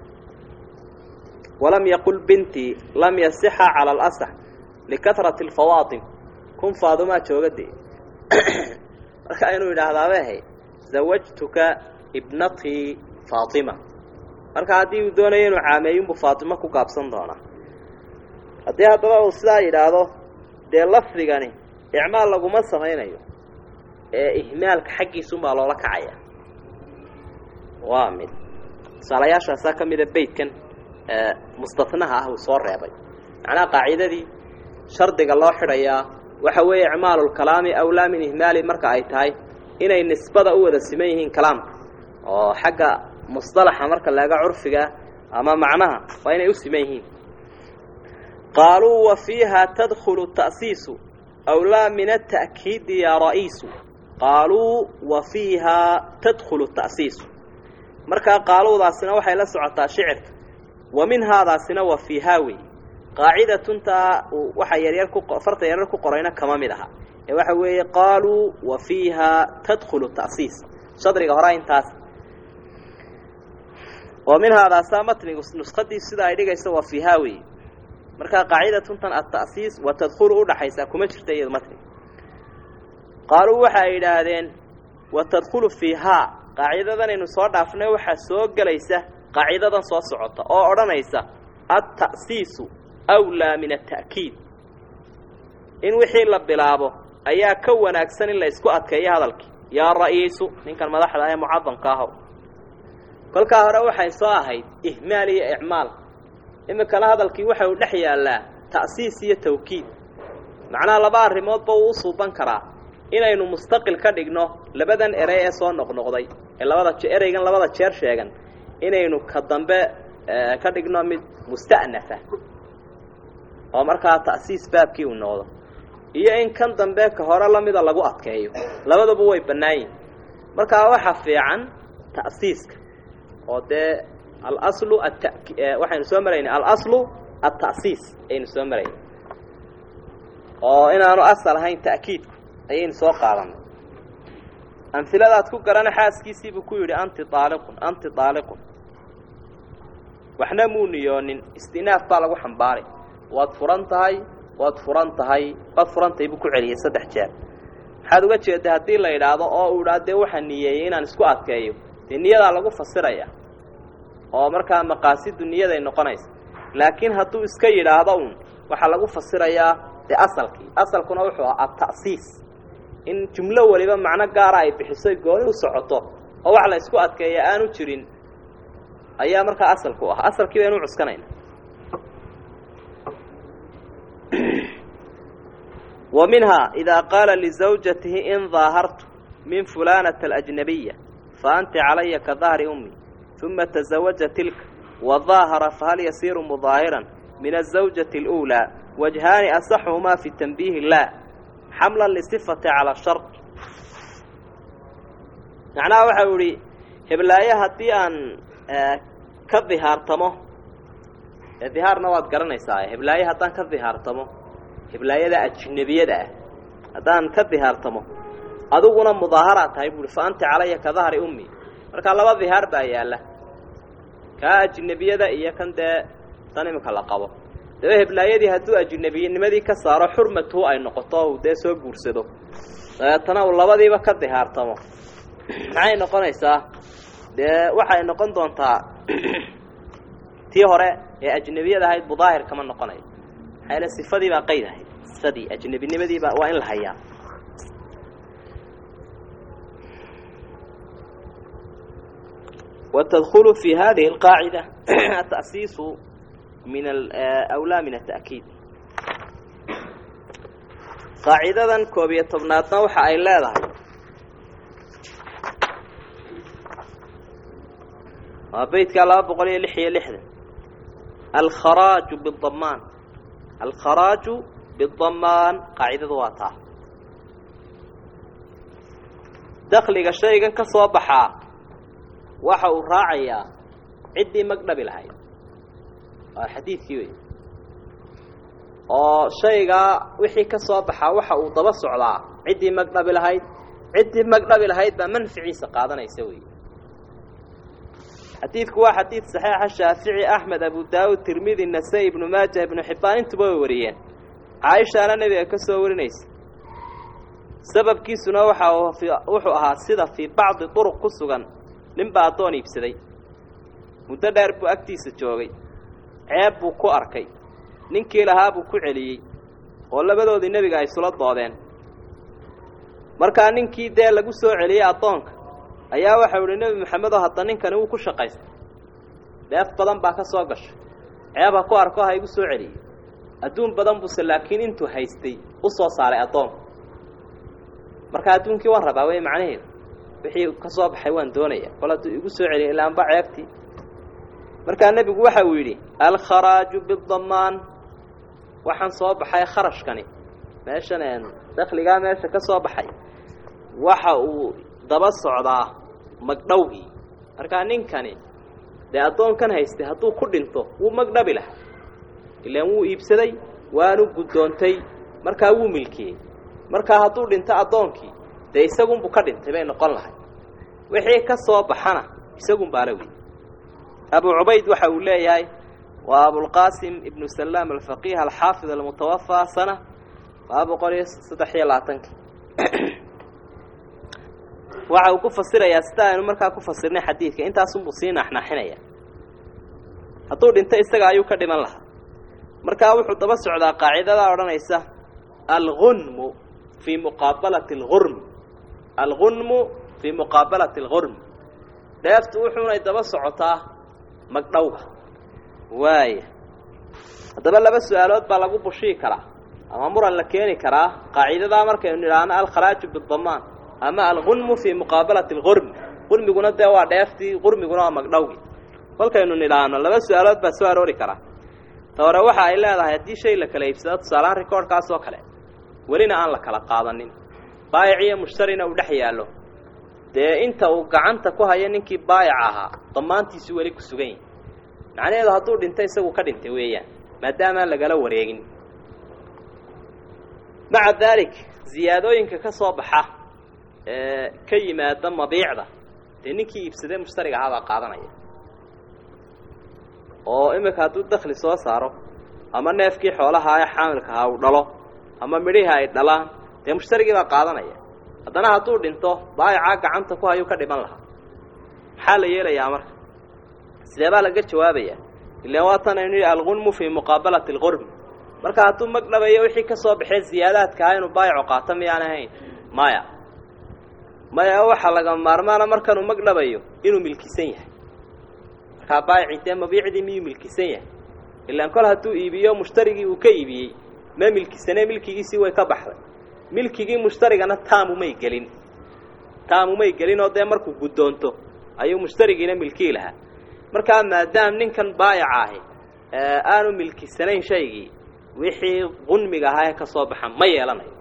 walam yaqul bintii lam yasixa cala alasax likatrati alfawaatim kun faadumaa jooga dee marka inuu yidhaahdaaba ahay zawajtuka ibnatii faatima marka haddii uu doonayo inuu caameeyinbuu faatimo ku gaabsan doonaa haddii haddaba uu sidaa yidhaahdo dee lafdigani icmaal laguma samaynayo ee ihmaalka xaggiisunbaa loola kacaya waa mid tusaalayaashaasaa ka mida beytkan mustanaha ah uu soo reebay macnaha qaacidadii shardiga loo xidhayaa waxa weeye icmaalulkalaami awlaa min ihmaali marka ay tahay inay nisbada u wada siman yihiin kalaamka oo xagga musطalaxa marka laga curfiga ama macnaha waa inay u siman yihiin qaaluu wa fiiha tadkulu ta'siisu awlaa min ata'kiidi ya ra'iisu qaaluu wa fiihaa tadkulu ta'siisu markaa qaaluudaasina waxay la socotaa shicirka wa minhaadaasina wa fiihaa wey qaacidatuntaa waxa yaryar ku farta yaryar ku qorayna kama mid aha ee waxa weeye qaaluu wa fiihaa tadkulu ta'siis shadriga horaa intaas oo minhaadaasaa matnigu nuskadii sida ay dhigayso wa fiihaa wey markaa qaacidatuntan ata'siis wa tadkulu udhaxaysaa kuma jirta iyado matniga qaaluu waxa ay yidhaahdeen wa tadkulu fiihaa qaacidadanaynu soo dhaafnay waxaa soo gelaysa qaacidadan soo socota oo odhanaysa alta'siisu awlaa min ata'kiid in wixii la bilaabo ayaa ka wanaagsan in la isku adkeeyo hadalkii yaa ra'iisu ninkan madaxda ee mucadamka ahow kolkaa hore waxay soo ahayd ihmaal iyo icmaal iminkana hadalkii waxa uu dhex yaallaa ta'siis iyo tawkiid macnaha laba arrimoodba uu u suuban karaa inaynu mustaqil ka dhigno labadan erey ee soo noqnoqday ee labada ereygan labada jeer sheegan inaynu ka dambe ka dhigno mid musta'nafa oo markaa ta'siis baabkii uu noqdo iyo in kan dambe ka hore lamida lagu adkeeyo labaduba way bannaan yihin markaa waxa fiican ta'siiska oo dee alaslu at waxaynu soo maraynay alaslu alta'siis ayaynu soo maraynay oo inaanu asal ahayn ta'kiidku ayaynu soo qaadanay amhiladaad ku garana xaaskiisiibuu ku yidhi anti aaliqun anti aaliqun waxna muu niyoonin istinaaf baa lagu xambaaray waad furan tahay waad furan tahay waad furan tahay buu ku celiyey saddex jeer maxaad uga jeeda haddii la idhaahdo oo uu idhaa dee waxaa niyeeyey inaan isku adkeeyo dee niyadaa lagu fasiraya oo markaa maqaasidu niyaday noqonaysa laakiin hadduu iska yidhaahdo un waxaa lagu fasirayaa dee asalkii asalkuna wuxuu ahaa ata'siis in jumlo waliba macno gaara ay bixisoy gooni u socoto oo wax la isku adkeeya aanu jirin ayaa markaa asalku ahaa asalkii baynu cuskanayna wa minhaa idaa qaala lizawjatihi in daahartu min fulanata alajnabiya fa anti calaya ka dahri ummi uma tazawaja tilka wadaahara fahal yasiiru mudaahiran min azawjati اluulaa wajhaani asaxuhumaa fi tanbiihi lah xamla lisifati calaa shart macnaha waxa u ihi heblaaye haddii aan ka dihaartamo dihaarna waad garanaysaa heblaaye haddaan ka dihaartamo heblaayada ajnebiyada ah haddaan ka dihaartamo adiguna mudaaharaad tahay buuhi fa anti calaya ka dahri ummi markaa laba dihaar baa yaalla kaa ajnebiyada iyo kan dee tan iminka la qabo daba heblaayadii hadduu ajnebiyanimadii ka saaro xurmatuhu ay noqoto uu dee soo guursado dabeetana uu labadiiba ka dihaartamo maxay noqonaysaa dee waxay noqon doontaa tii hore ee ajnebiyada ahayd mudaahir kama noqonayo maxaa yaele sifadii baa qayd ahayd sifadii ajnebinimadiiba waa in la hayaa وتدخل في هذه القاعدة التأسيس من الأولى من التأكيد قاعدة كوبية طبناتنا وحا أي لا وبيت قال أبو قولي لحية لحظة الخراج بالضمان الخراج بالضمان قاعدة واتا دخلك الشيء كصوبحا waxa uu raacayaa ciddii magdhabi lahayd waa xadiidkii wey oo shaygaa wixii ka soo baxaa waxa uu daba socdaa ciddii magdhabi lahayd ciddii magdhabi lahayd baa manficiisa qaadanaysa wey xadiidku waa xadiid saxiixa shaafici axmed abu daawud tirmidi nasa-i ibnu maaja ibnu xibbaan intuba way wariyeen caaishaana nebiga ka soo warinaysa sababkiisuna waxa wuxuu ahaa sida fii bacdi duruq ku sugan nin baa addoon iibsaday muddo dheer buu agtiisa joogay ceeb buu ku arkay ninkii lahaa buu ku celiyey oo labadoodii nebiga ay isula doodeen markaa ninkii dee lagu soo celiyey addoonka ayaa waxau idhi nebi maxamedoo hadda ninkani wuu ku shaqaystay dheef badan baa ka soo gashay ceeb ha ku arko ha igu soo celiyey adduun badan buuse laakiin intuu haystay u soo saaray addoonka marka adduunkii waan rabaa wey macnaheedu wixii ka soo baxay waan doonaya kol hadduu igu soo celiya ilaanba ceebtii markaa nebigu waxa uu yidhi alkharaaju bidamaan waxaan soo baxay kharashkani meeshan dakligaa meesha ka soo baxay waxa uu daba socdaa magdhowgii markaa ninkani dee addoonkan haystay hadduu ku dhinto wuu magdhabi lahaa ilaan wuu iibsaday waanu guddoontay markaa wuu milkiyey markaa hadduu dhinto addoonkii dee isagunbuu ka dhintay bay noqon lahay wixii ka soo baxana isagunbaa la wey abu cubayd waxa uu leeyahay waa abulqaasim ibnu salaam alfaqiih alxaafid almutawafaa sana laba boqol iyo saddex iyo labaatankii waxa uu ku fasirayaa sida aynu markaa ku fasirnay xadiidka intaasunbuu sii naaxnaaxinaya hadduu dhinto isaga ayuu ka dhiman lahaa markaa wuxuu daba socdaa qaacidadaa odhanaysa algunmu fii muqaabalati algurm algunmu fii muqaabalati algurm dheeftu wuxuunay daba socotaa magdhowga waaya haddaba laba su-aalood baa lagu bushii karaa ama muran la keeni karaa qaacidadaa markaynu nidhaahno alkharaaju bidamaan ama algunmu fii muqaabalati algurm gurmiguna dee waa dheeftii gurmiguna waa magdhowgii kolkaynu nidhaahno laba su-aalood baa soo aroori karaa ta hore waxa ay leedahay haddii shay la kala iibsado tusaalahaan rikoorhkaas oo kale welina aan la kala qaadanin baayic iyo mushtarina uu dhex yaallo dee inta uu gacanta ku hayo ninkii baayic ahaa damaantiisu weli ku sugan yahi macnaheedu hadduu dhinto isagu ka dhintay weeyaan maadaamaan lagala wareegin maca daalik ziyaadooyinka ka soo baxa ee ka yimaada mabiicda dee ninkii iibsadee mushtariga ahaa baa qaadanaya oo iminka hadduu dakli soo saaro ama neefkii xoolaha ee xaamilka ahaa uu dhalo ama midhihii ay dhalaan dee mushtarigii baa qaadanaya haddana hadduu dhinto baayicaa gacanta ku hayuu ka dhiman lahaa maxaa la yeelayaa marka sidee baa laga jawaabayaa ilaan waatan aynu yidhi algunmu fii muqaabalati alqurm marka hadduu magdhabayo wixii ka soo baxee ziyaadaadka ah inuu baayicu qaato miyaan ahayn maya maya waxaa laga maarmaana markanuu magdhabayo inuu milkisan yahay markaa baayicii dee mabiicdii miyuu milkisan yahay ilaan kol hadduu iibiyo mushtarigii uu ka iibiyey ma milkisanee milkigiisii way ka baxday milkigii mushtarigana taamumay gelin taamumay gelin oo dee markuu guddoonto ayuu mushtarigiina milkii lahaa markaa maadaam ninkan baayaca ahi aanu milkisanayn shaygii wixii qunmiga ahaa ee ka soo baxa ma yeelanayo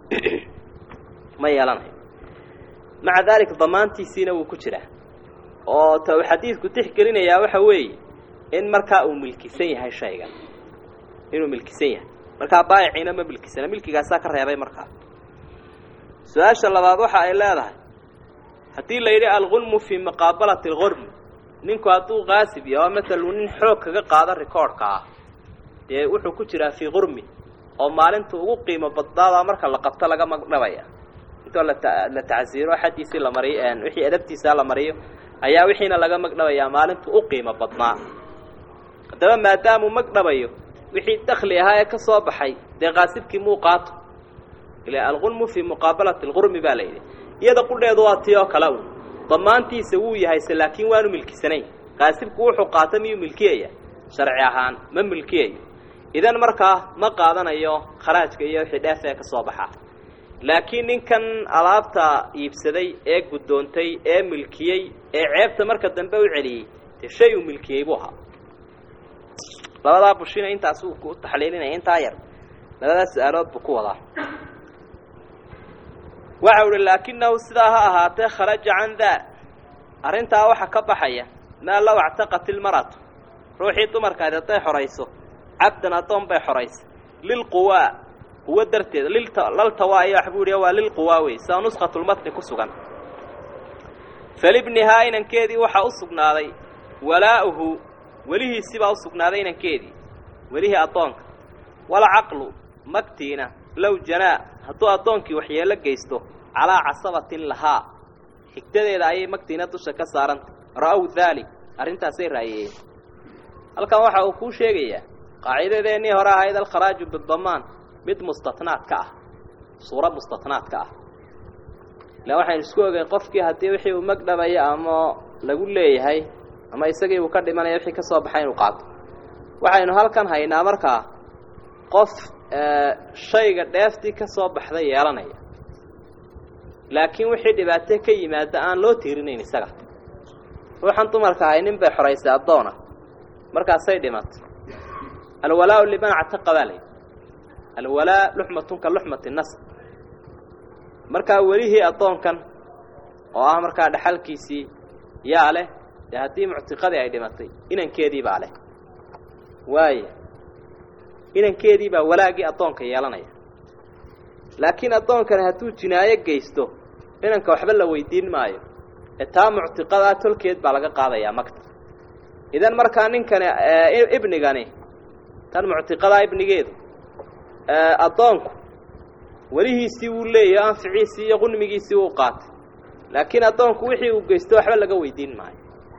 ma yeelanayo maca daalika damaantiisiina wuu ku jiraa oo ta uu xadiidku tixgelinayaa waxa weeye in markaa uu milkisan yahay shaygan inuu milkisan yahay markaa baayiciina ma milkisana milkigaasaa ka reebay markaa su-aasha labaad waxa ay leedahay haddii la yidhi algunmu fii muqaabalati algurm ninku hadduu qaasib yaho masalu nin xoog kaga qaado rikoorhka ah dee wuxuu ku jiraa fii gurmi oo maalinta ugu qiimo badnaadaa marka la qabto laga magdhabaya intoo lata la tacsiiro xaddiisii la mariyo wixii adabtiisaa la mariyo ayaa wixiina laga magdhabayaa maalintu u qiimo badnaa haddaba maadaamuu magdhabayo wixii dakli ahaa ee ka soo baxay dee qaasibkii muu qaato ila algunmu fii muqaabalati algurmi baa la yidhi iyada qudheedu waa tii oo kale un damaantiisa wuu yahayse laakiin waanu milkisanayn qaasibku wuxuu qaato miyuu milkiyaya sharci ahaan ma milkiyayo idan markaa ma qaadanayo kharaajka iyo wixii dheef ee ka soo baxa laakiin ninkan alaabta iibsaday ee guddoontay ee milkiyey ee ceebta marka dambe u celiyey dee shay uu milkiyey buu ahaa labadaa bushina intaas uu ku taxliilinaya intaa yar labadaas su-aalood buu ku wadaa waxa uhi laakinahu sidaa ha ahaatee kharaja can daa arrintaa waxa ka baxaya maa low actaqat ilmaratu ruuxii dumarkaadi hadday xorayso cabdan addoon bay xoraysa lilquwaa quwo darteeda laltawaa iyo waxbuu ihi waa lilquwaa wey sida nuskhatulmatni ku sugan falibnihaa inankeedii waxaa u sugnaaday walaa'uhu welihiisibaa u sugnaaday inankeedii welihii addoonka walcaqlu magtiina low janaa hadduu addoonkii waxyeelo geysto calaa casabatin lahaa xigdadeeda ayay magtiina dusha ka saarantay ra'ow daalik arrintaasay raayiyeen halkan waxa uu kuu sheegayaa qaacidadeennii hore ahayd alkharaaju bidamaan mid mustatnaad ka ah suura mustatnaad ka ah ila waxaynu isku ogeyn qofkii haddii wixii uu magdhabaya ama lagu leeyahay ama isagii uu ka dhimanaya wixii ka soo baxay inuu qaato waxaynu halkan haynaa markaa qof shayga dheeftii ka soo baxday yeelanaya laakiin wixii dhibaato ka yimaada aan loo tiirinayn isaga ruuxan dumarka ahay nin bay xoraysay addoona markaasay dhimatay alwalaau liman actaqa baa layidhi alwalaa luxmatun ka luxmati nasr markaa welihii addoonkan oo ah markaa dhaxalkiisii yaa leh dee haddii muctiqadii ay dhimatay inankeedii baa leh waaya inankeedii baa walaagii addoonka yeelanaya laakiin addoonkani hadduu jinaayo geysto inanka waxba la weydiin maayo ee taa muctiqadaa tolkeed baa laga qaadayaa magta idan markaa ninkani ibnigani tan muctiqadaa ibnigeedu addoonku welihiisii wuu leeyahy anficiisii iyo qunmigiisii wuu qaatay laakiin addoonku wixii uu geysto waxba laga weydiin maayo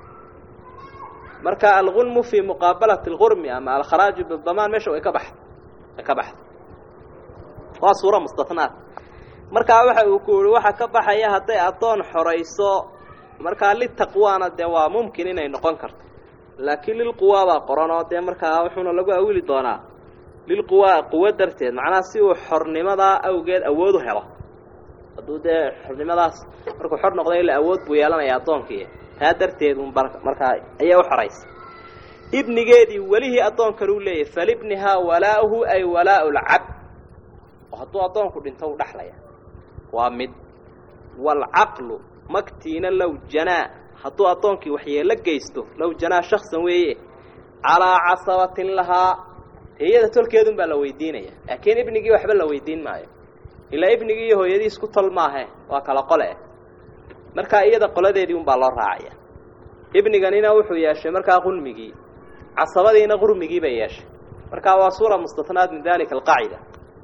marka algunmu fii muqaabalati alqurmi ama alkharaaju bidamaan meesha way ka baxda way ka baxda waa suura mustatnaad markaa waxa uu ku yihi waxa ka baxaya hadday addoon xorayso markaa litaqwaana dee waa mumkin inay noqon karto laakiin lilquwaa baa qoran oo dee markaa wuxuuna lagu awili doonaa lilquwaa quwo darteed macnaha si uu xornimadaa awgeed awood u helo hadduu dee xornimadaas markuu xor noqday ila awood buu yeelanaya addoonkii taa darteed un markaa ayay u xoraysay ibnigeedii welihii addoonkan uu leeyahy falibnihaa walaa'uhu ay walaa'u lcabd oo hadduu addoonku dhinto u dhaxlaya waa mid waalcaqlu magtiina low janaa hadduu addoonkii waxyeelo geysto low janaa shaksan weeye calaa casabatin lahaa dee iyada tolkeedun baa la weydiinaya laakiin ibnigii waxba la weydiin maayo ilaa ibnigii iyo hooyadii isku tol maahe waa kala qole markaa iyada qoladeedii unbaa loo raacaya ibniganina wuxuu yeeshay markaa qulmigii casabadiina qurmigii bay yeeshay markaa waa suura mustatnaad min dalika alqaacida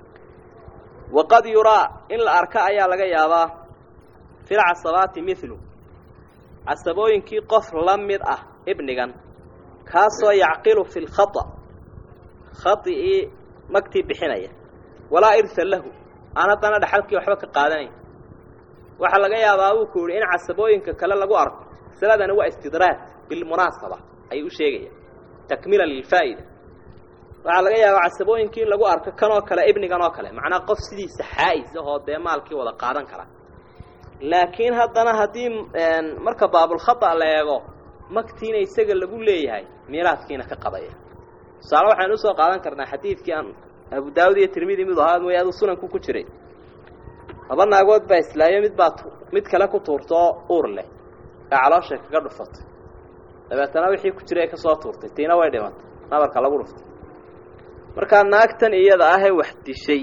waqad yuraa in la arka ayaa laga yaabaa fi lcasabaati milu casabooyinkii qof la mid ah ibnigan kaasoo yacqilu fi lkhata khaطigii magtii bixinaya walaa irha lahu aan haddana dhaxalkii waxba ka qaadanayn waxaa laga yaabaa buu ku yihi in casabooyinka kale lagu arko masaladani waa istidraad bilmunaasaba ayuu u sheegaya takmila lilfaa'ida waxaa laga yaabaa casabooyinkii in lagu arko kanoo kale ibnigan oo kale macnaa qof sidiisa xaa'is ahoo dee maalkii wada qaadan kara laakiin haddana haddii marka baabulkhata la eego magtiina isaga lagu leeyahay miiraadkiina ka qabaya tusaale waxaynu usoo qaadan karnaa xadiidkii aan abu daawud iyo tirmidi mid ahaa mooye aduu sunanku ku jiray laba naagood baa islaayo mid baa mid kale ku tuurtoo uur leh ee calooshay kaga dhufatay dabeetana wixii ku jiray ka soo tuurtay tiina way dhimatay nabarka lagu dhuftay markaa naagtan iyada ahee wax dishay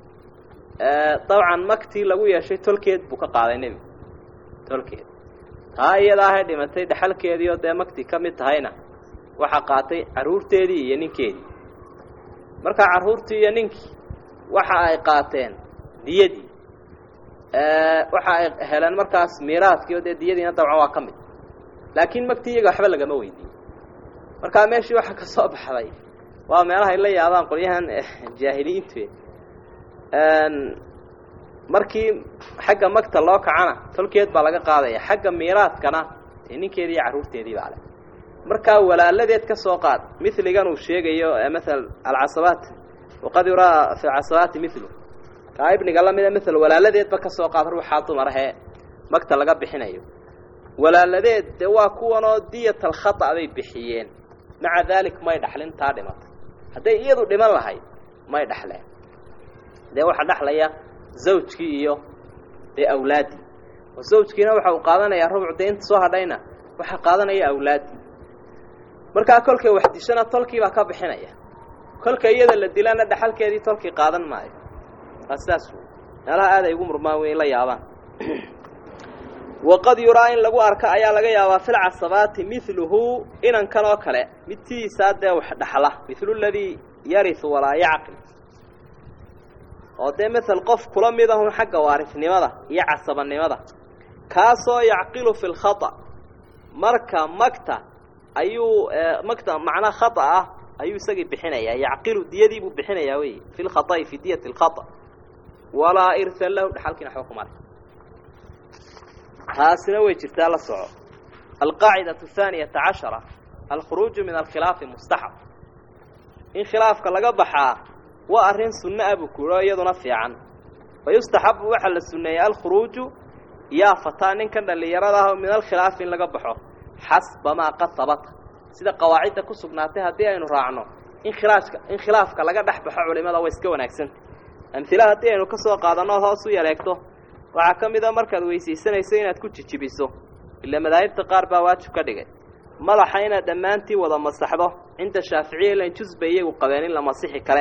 dabcan magtii lagu yeeshay tolkeed buu ka qaaday nebigu tolkeed taa iyada ahee dhimatay dhaxalkeedii oo dee magtii ka mid tahayna waxaa qaatay carruurteedii iyo ninkeedii markaa carruurtii iyo ninkii waxa ay qaateen diyadii waxa ay heleen markaas miiraadkii oo dee diyadiina dabcan waa ka mid laakiin magtii iyaga waxba lagama weydiiyey markaa meeshii waxa ka soo baxday waa meelahay la yaabaan qolyahan jaahiliyiintu markii xagga magta loo kacana tolkeed baa laga qaadaya xagga miiraadkana dee ninkeedii iyo carruurteedii baa leh markaa walaaladeed ka soo qaad miligan uu sheegayo maala alcasabaat waqad yuraa fi casabaati milu kaa ibniga lamida mil walaaladeedba ka soo qaad ruuxaa dumarahee magta laga bixinayo walaaladeed dee waa kuwanoo diyat alkhata bay bixiyeen maca daalik may dhaxlin taa dhimatay hadday iyadu dhiman lahayd may dhaxleen dee waxaa dhaxlaya zawjkii iyo dee awlaaddii oo zawjkiina waxa uu qaadanayaa rubuc dee inta soo hadhayna waxaa qaadanaya awlaaddii markaa kolkay wax dishana tolkii baa ka bixinaya kolka iyada la dilana dhaxalkeedii tolkii qaadan maayo waa sidaas wey meelaha aad ay ugu murmaan wey la yaabaan waqad yuraa in lagu arka ayaa laga yaabaa fi lcasabaati miluhu inankan oo kale midtiisaa dee wax dhaxla milu ladii yariu walaa yacqil oo dee mael qof kula mid ahun xagga waarisnimada iyo casabanimada kaasoo yacqilu fi lkhata marka magta ayuu makta macnaa khata ah ayuu isagii bixinayaa yacqilu diyadii buu bixinayaa wey fi lkhata'i fi diyati alkhata walaa irha lahu dhaxalkiina waxba kuma leh taasina way jirtaa la soco alqaacidatu haaniyata cashara alkhuruuju min alkhilaafi mustaxab in khilaafka laga baxaa waa arrin sunno ah buu kuuhi oo iyaduna fiican fa yustaxabu waxaa la sunneeyey alkhuruuju yaa fataa ninkan dhallinyarada ah min alkhilaafi in laga baxo xasba maa qad habata sida qawaacidda ku sugnaatay haddii aynu raacno in khilaafka in khilaafka laga dhex baxo culimada way iska wanaagsanta amhila haddii aynu ka soo qaadanno ood hoos u yaleegto waxaa ka mid a markaad weysaysanayso inaad ku jijibiso ila madaahibta qaar baa waajib ka dhigay madaxa inaad dhammaantii wada masaxdo cinda shaaficiya ilan jus bay iyagu qabeen in la masixi kale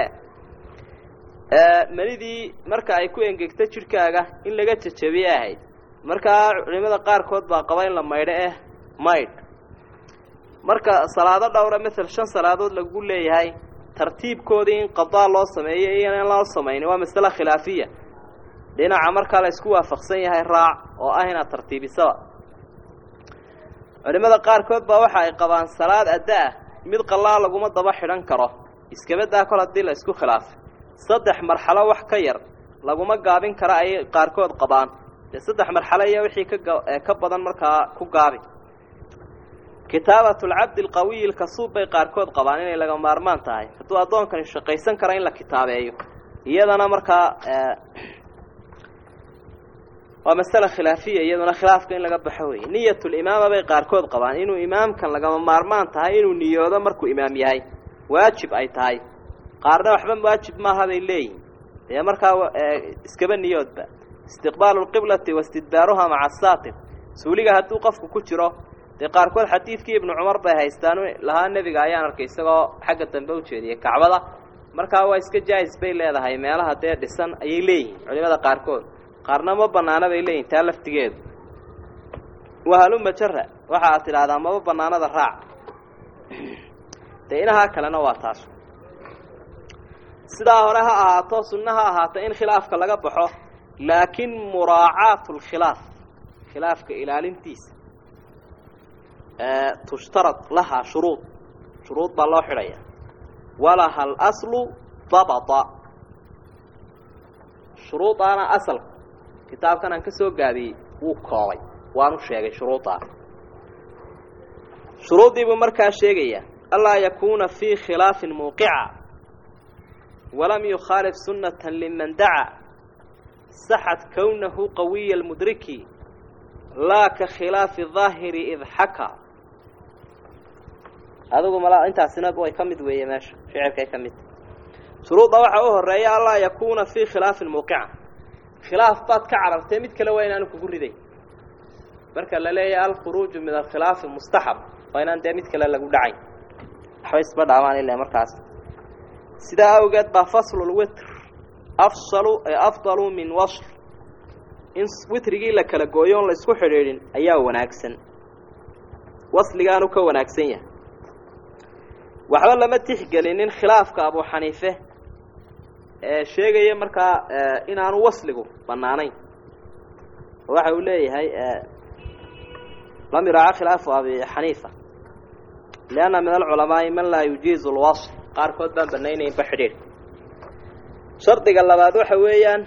melidii marka ay ku engegto jidhkaaga in laga jajabiye ahayd markaa culimada qaarkood baa qaba in la maydho eh maydh marka salaado dhowra mael shan salaadood lagu leeyahay tartiibkoodii in qadaa loo sameeyo iyo in loo samaynin waa masale khilaafiya dhinaca markaa la isku waafaqsan yahay raac oo ah inaad tartiibisaba culimada qaarkood baa waxa ay qabaan salaad adda ah mid qallaa laguma daba xidhan karo iskabadaa kol haddii la isku khilaafay saddex marxalo wax ka yar laguma gaabin kara ayay qaarkood qabaan dee saddex marxalo iyo wixii kaka badan markaa ku gaabi kitaabat lcabdi alqawiyi alkasuub bay qaarkood qabaan inay laga maarmaan tahay hadduu addoonkani shaqaysan kara in la kitaabeeyo iyadana markaa waa masale khilaafiya iyaduna khilaafka in laga baxo weeye niyatulimaama bay qaarkood qabaan inuu imaamkan lagama maarmaan tahay inuu niyoodo markuu imaam yahay waajib ay tahay qaarna waxba waajib maaha bay leeyihin dee markaa iskaba niyoodba istiqbaalu lqiblati wastidbaaruha maca asaatir suuliga hadduu qofku ku jiro dee qaarkood xadiidkii ibnu cumar bay haystaan lahaa nebiga ayaan arkay isagoo xagga dambe u jeediyey kacbada markaa waa iska jaais bay leedahay meelaha dee dhisan ayay leeyihiin culimada qaarkood qaarna ma banaana bay leeyihin taa laftigeedu wahaluma jara waxa aad tidhaahdaa maba banaanada raac dee inahaa kalena waa taas sidaa hore ha ahaato sunno ha ahaata in khilaafka laga baxo laakiin muraacaatu lkhilaaf khilaafka ilaalintiisa tushtarad lahaa shuruud shuruud baa loo xidhaya walaha alaslu dabata shuruudaana asalku kitaabkan aan ka soo gaabiyey wuu koobay waanu sheegay shuruudaa shuruuddii buu markaa sheegaya anlaa yakuuna fii khilaafin muuqica walam yukhaalif sunnata liman daca saxad kownahu qawiya almudriki laa ka khilaafi daahiri id xaka adigu mal intaasina way ka mid weeye meesha shicirkay ka mid shuruudda waxaa u horeeya anlaa yakuuna fii khilaafin muuqica khilaaf baad ka carartee mid kale waa inaanu kugu riday marka la leeyahay alkhuruuju min alkhilaafi mustaxab waa inaan dee mid kale lagu dhacayn waxba isba dhaabaan ila markaas sidaa awgeed baa faslulwitr afsalu afdalu min wasl in witrigii la kala gooyo on la isku xidhiidhin ayaa wanaagsan wasligaanu ka wanaagsan yahay waxba lama tixgelinin khilaafka abu xaniife ee sheegaya markaa inaanu wasligu bannaanayn waxa uu leeyahay lam yuraaca khilaafu abi xaniifa lianna min alculamaa'i man laa yujiizu lwasl qaarkood baan banaynaynba xidhiidhka shardiga labaad waxa weeyaan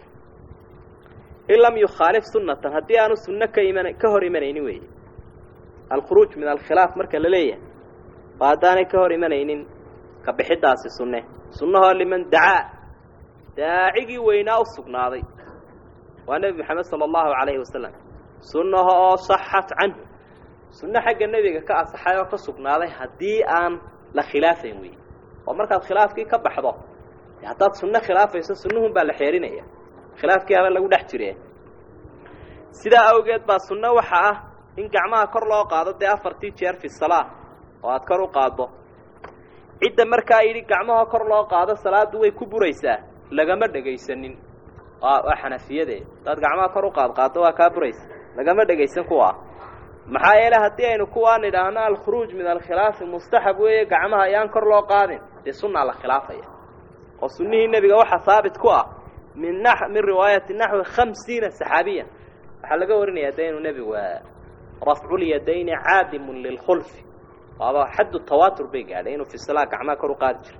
in lam yukhaalif sunnatan haddii aanu sunno ka iman ka hor imanaynin weeye alkhuruuj min alkhilaaf marka la leeyahay oo haddaanay ka hor imanaynin ka bixidaasi sunne sunnahoo liman dacaa daacigii weynaa u sugnaaday waa nebi moxamed sala allahu calayhi wasalam sunnaha oo saxat canhu sunno xagga nebiga ka asaxay oo ka sugnaaday haddii aan la khilaafayn weeye oo markaad khilaafkii ka baxdo haddaad sunno khilaafayso sunnuhun baa la xeerinaya khilaafkii haba lagu dhex jire sidaa awgeed baa sunno waxa ah in gacmaha kor loo qaado dee afartii jeer fi salaa oo aad kor u qaaddo cidda markaa yidhi gacmaha kor loo qaado salaaddu way ku buraysaa lagama dhegaysanin waa xanafiyade hadaad gacmaha kor u qaad qaaddo waa kaa buraysa lagama dhegaysan kuwa maxaa yeele haddii aynu kuwaan idhaahno alkhuruuj min alkhilaafi mustaxab weeye gacmaha ayaan kor loo qaadin dee sunnaa la khilaafaya oo sunnihii nebiga waxaa haabit ku ah min na min riwaayati naxwi khamsiina saxaabiya waxaa laga warinayaa de inuu nebigu rafculyadayni caadimun lilkhulfi waaba xaddu tawaatur bay gaadhay inuu fi salaa gacmaha kor u qaadi jiro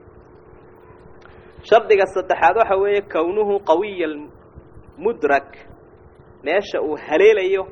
shardiga saddexaad waxa weeye kownuhu qawiya mudrak meesha uu haleelayo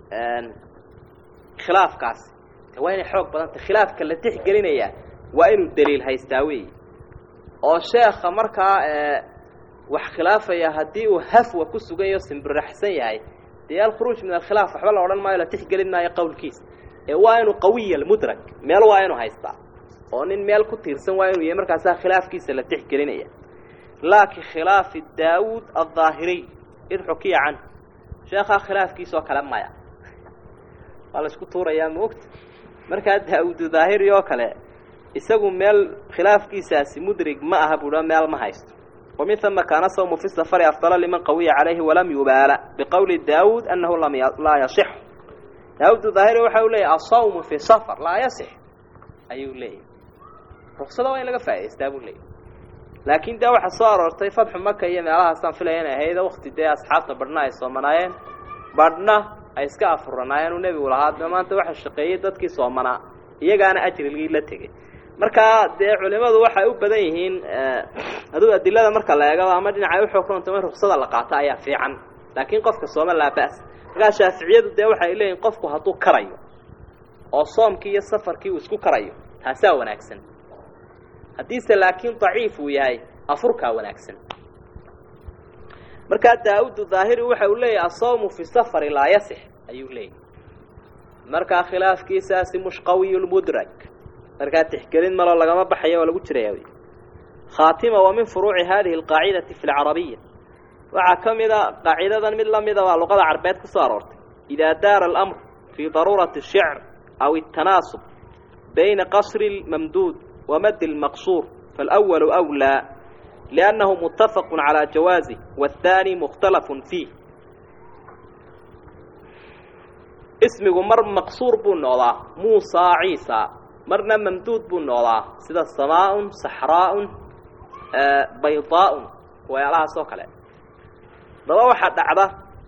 khilaafkaasi waa inay xoog badantay khilaafka la tixgelinayaa waa inuu daliil haystaa weeye oo sheekha markaa wax khilaafaya haddii uu hafwa ku sugan yaho simbiraxsan yahay dee alkhuruuj min alkhilaaf waxba la odhan maayo la tixgelin maayo qowlkiisa ee waa inuu qawiya almudrak meel waa inuu haystaa oo nin meel ku tiirsan waa inuu yahay markaasaa khilaafkiisa la tixgelinaya laakin khilaafi daawuud aldaahiriy id xukiya canhu sheekhaa khilaafkiisoo kale maya waa la isku tuurayaa maogta markaa daawuud daahiri oo kale isagu meel khilaafkiisaasi mudrig ma aha buuha meel ma haysto ومن ثم كان صوم في السفر أفضل لمن قوي عليه ولم يبالى بقول داود أنه لم ي... لا يصح داود ظاهره وحاول لي الصوم في سفر لا يصح أيو لي رخصة وين لقى فايس داود لي لكن دا waxa soo aroortay fadxu maka iyo meelahaasaan filayana ahayd waqti dee asxaabta badhna ay soomanaayeen badhna ay iska afuranaayeen uu nebigu lahaa maanta waxa shaqeeyey dadkii soomanaa iyagaana ajrigii la tegey markaa dee culimadu waxay u badan yihiin aduu adilada marka la eego ama dhinacay uxoogronta in ruksada la qaato ayaa fiican laakiin qofka sooma laa ba'as markaa shaaficiyadu dee waxay leeyihin qofku hadduu karayo oo soomkii iyo safarkii uu isku karayo taasaa wanaagsan haddiise laakiin daciif uu yahay afurkaa wanaagsan markaa daa-udu daahiri waxa uu leeyahay asawmu fi safari laa yasix ayuu leeyahy markaa khilaafkiisaasi mushqawiy lmudrak markaa tixgelin malo lagama baxaya oo lagu jiraya wy khaatima wa min furuuci hadihi alqaacidati fi lcarabiya waxaa ka mida qaacidadan mid lamida waa luqada carbeed ku soo aroortay idaa daara alamr fii daruurati الshicr aw الtanaasub bayna qasri اlmamduud wamadi اlmaqsuur faاlأwalu أwlىa liأnnahu mutafaq calى jawaazih wاthaani mukhtalaf fiih ismigu mar maqsuur buu noqdaa muusa ciisa marna mamduud buu noqdaa sida samaaun saxraaun baydaaun wayaalahaas oo kale daba waxaa dhacda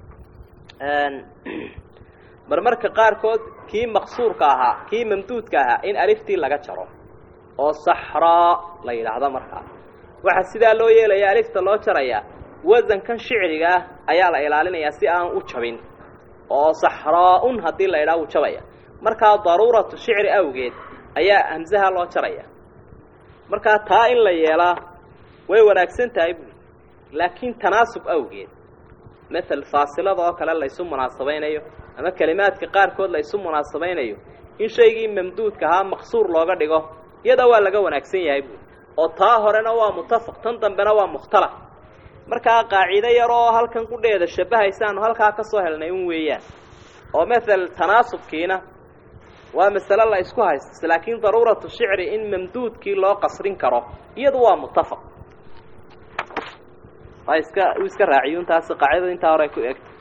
marmarka qaarkood kii maqsuurka ahaa kii mamduudka ahaa in aliftii laga jaro oo saxraa la yidhaahdo markaa waxaa sidaa loo yeelaya alifta loo jarayaa wasankan shicriga ah ayaa la ilaalinayaa si aan u jabin oo saxraa-un haddii la idhaha wuu jabaya markaa daruuratu shicri awgeed ayaa hamsaha loo jaraya markaa taa in la yeelaa way wanaagsan tahay buuli laakiin tanaasub awgeed mael faasilada oo kale laysu munaasabaynayo ama kelimaadka qaarkood laysu munaasabaynayo in shaygii mamduudka ahaa maqsuur looga dhigo iyada waa laga wanaagsan yahay buuli oo taa horena waa mutafaq tan dambena waa mukhtalaf markaa qaacido yar oo halkan qudheeda shabahaysaanu halkaa ka soo helnay un weeyaan oo mael tanaasubkiina waa masale la isku haysta laakiin daruuratu shicri in mamduudkii loo qasrin karo iyadu waa mutafaq waa iska uu iska raaciyun taasi qaacidada intaa hore ay ku egtay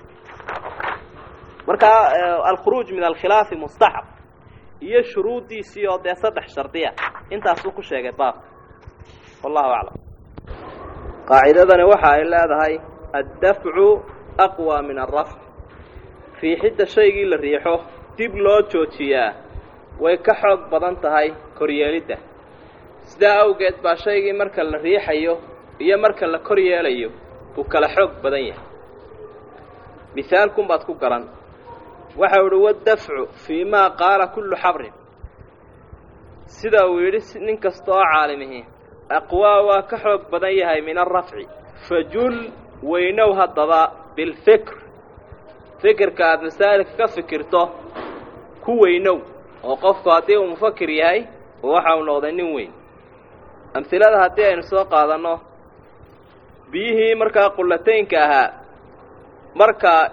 markaa alkhuruuj min alkhilaafi mustaxab iyo shuruuddiisii oo dee saddex shardiya intaasuu ku sheegay baabka wallahu aclam qaacidadani waxa ay leedahay addafcu aqwa min alrafc riixidda shaygii la riixo dib loo joojiyaa way ka xoog badan tahay koryeelidda sidaa awgeed baa shaygii marka la riixayo iyo marka la kor yeelayo uu kala xoog badan yahay mihaalkun baad ku garan waxau idhi waddafcu fii maa qaala kullu xabrin sida uu yidhi nin kasta oo caalimihi aqwaa waa ka xoog badan yahay min alrafci fajul weynow haddaba bilfikr fikirka aada masaa'ilka ka fikirto ku weynow oo qofku haddii uu mufakir yahay waxa uu noqday nin weyn amhilada haddii aynu soo qaadanno biyihii markaa qullataynka ahaa markaa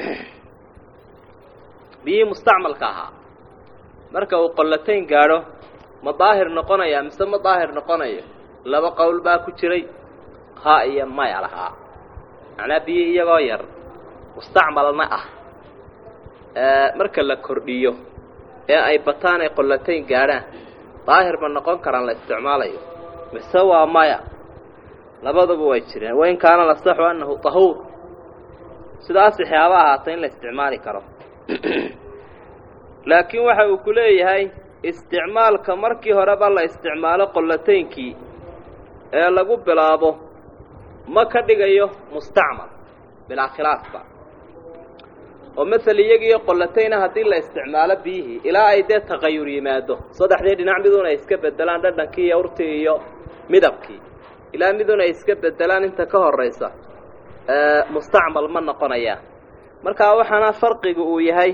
biyihii mustacmalka ahaa marka uu qollatayn gaadho ma daahir noqonaya mise ma daahir noqonayo laba qowl baa ku jiray ha iyo maya lahaa macnaa biyi iyagoo yar mustacmalna ah marka la kordhiyo ee ay bataan ay qollatayn gaadhaan daahir ma noqon karaan la isticmaalayo mise waa maya labaduba way jireen wain kaana lasaxu annahu tahuur sidaas waxyaaba ahaata in la isticmaali karo laakiin waxa uu ku leeyahay isticmaalka markii horeba la isticmaalo qollataynkii ee lagu bilaabo ma ka dhigayo mustacmal bilaa khilaafba oo masel iyagiiyo qollatayna haddii la isticmaalo biyihii ilaa ay dee taqayur yimaado saddexdii dhinac midun ay iska bedelaan dhadhankii iyo urtii iyo midabkii ilaa midun ay iska bedelaan inta ka horaysa mustacmal ma noqonayaan markaa waxaana farqigu uu yahay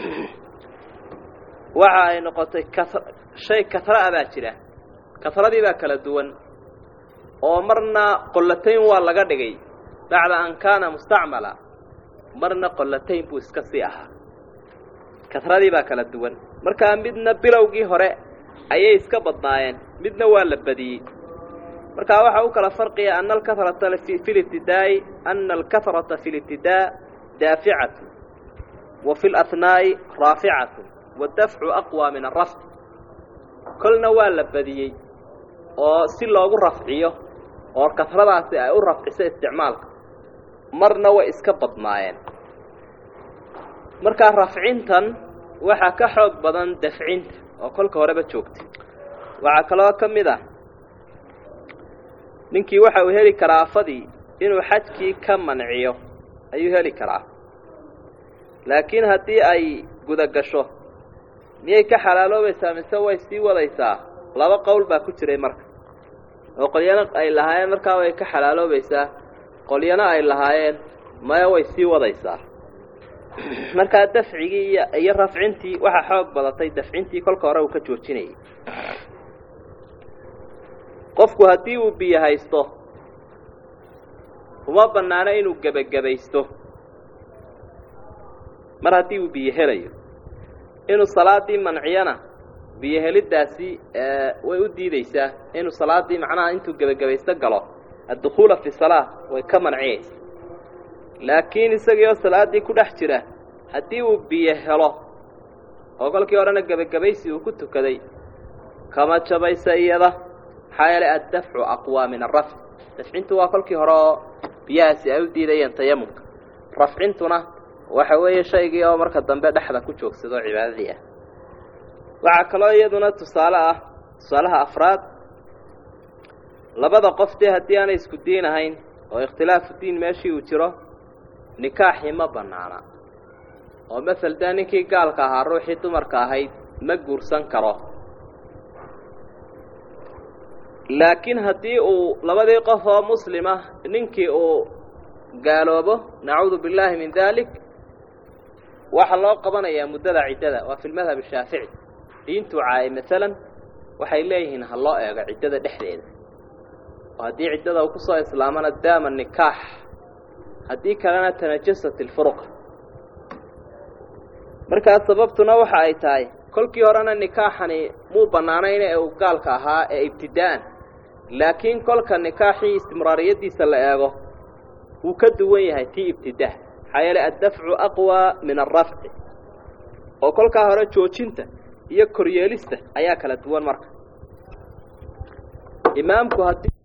waxa ay noqotay shay kasra-a baa jira kasradii baa kala duwan oo marna qollatayn waa laga dhigay bacda an kaana mustacmala marna qollatayn buu iska sii ahaa kasradii baa kala duwan markaa midna bilowgii hore ayay iska badnaayeen midna waa la badiyey markaa waxaa u kala farqiya ana alkahrata fi libtidaa'i ana alkahrata fi libtidaa daaficatu wa fi lahnaa'i raaficatu wadafcu aqwa min arafc kolna waa la badiyey oo si loogu rafciyo oo kasradaasi ay u rafciso isticmaalka marna way iska badnaayeen markaa rafcintan waxaa ka xoog badan dafcinta oo kolka horeba joogta waxaa kaloo ka mid ah ninkii waxa uu heli karaa afadii inuu xajkii ka manciyo ayuu heli karaa laakiin haddii ay guda gasho miyay ka xalaaloobaysaa mise way sii wadaysaa laba qowl baa ku jiray marka oo qolyana ay lahaayeen markaa way ka xalaaloobaysaa qolyana ay lahaayeen maya way sii wadaysaa markaa dafcigii iyo iyo rafcintii waxaa xoog badatay dafcintii kolka hore uu ka joojinayay qofku haddii uu biyo haysto uma bannaano inuu gebagabaysto mar haddii uu biyo helayo inuu salaadii manciyana biyo heliddaasi way u diideysaa inuu salaadii macnaha intuu gebagabaysto galo addukhuula fi salaa way ka manciyeysa laakiin isagii oo salaaddii ku dhex jira haddii uu biyo helo oo kolkii horena gebagabaysi uu ku tukaday kama jabaysa iyada maxaa yeelay addafcu aqwaa min arafc dafcintu waa kolkii hore oo biyahaasi ay u diidayeen tayamumka rafcintuna waxa weeye shaygii oo marka dambe dhexda ku joogsado cibaadadii ah waxaa kaloo iyaduna tusaale ah tusaalaha afraad labada qof dee haddii aanay isku diin ahayn oo ikhtilaafu diin meeshii uu jiro nikaaxii ma bannaana oo masel dee ninkii gaalka ahaa ruuxii dumarka ahayd ma guursan karo laakiin haddii uu labadii qof oo muslima ninkii uu gaaloobo nacuudu billaahi min dalik waxaa loo qabanayaa muddada ciddada waa fi lmadhab ashaafici diintuu caayay masalan waxay leeyihiin ha loo eego ciddada dhexdeeda oo haddii ciddada uu kusoo islaamana daama nikaax haddii kalena tanajasat ilfuruqa markaa sababtuna waxa ay tahay kolkii horena nikaaxani muu bannaanayn ee uu gaalka ahaa ee ibtidaa'an laakiin kolka nikaaxii istimraariyaddiisa la eego wuu ka duwan yahay tii ibtidaa maxaa yeelay addafcu aqwaa min alrafci oo kolkaa hore joojinta iyo koryeelista ayaa kala duwan marka imaamku haddii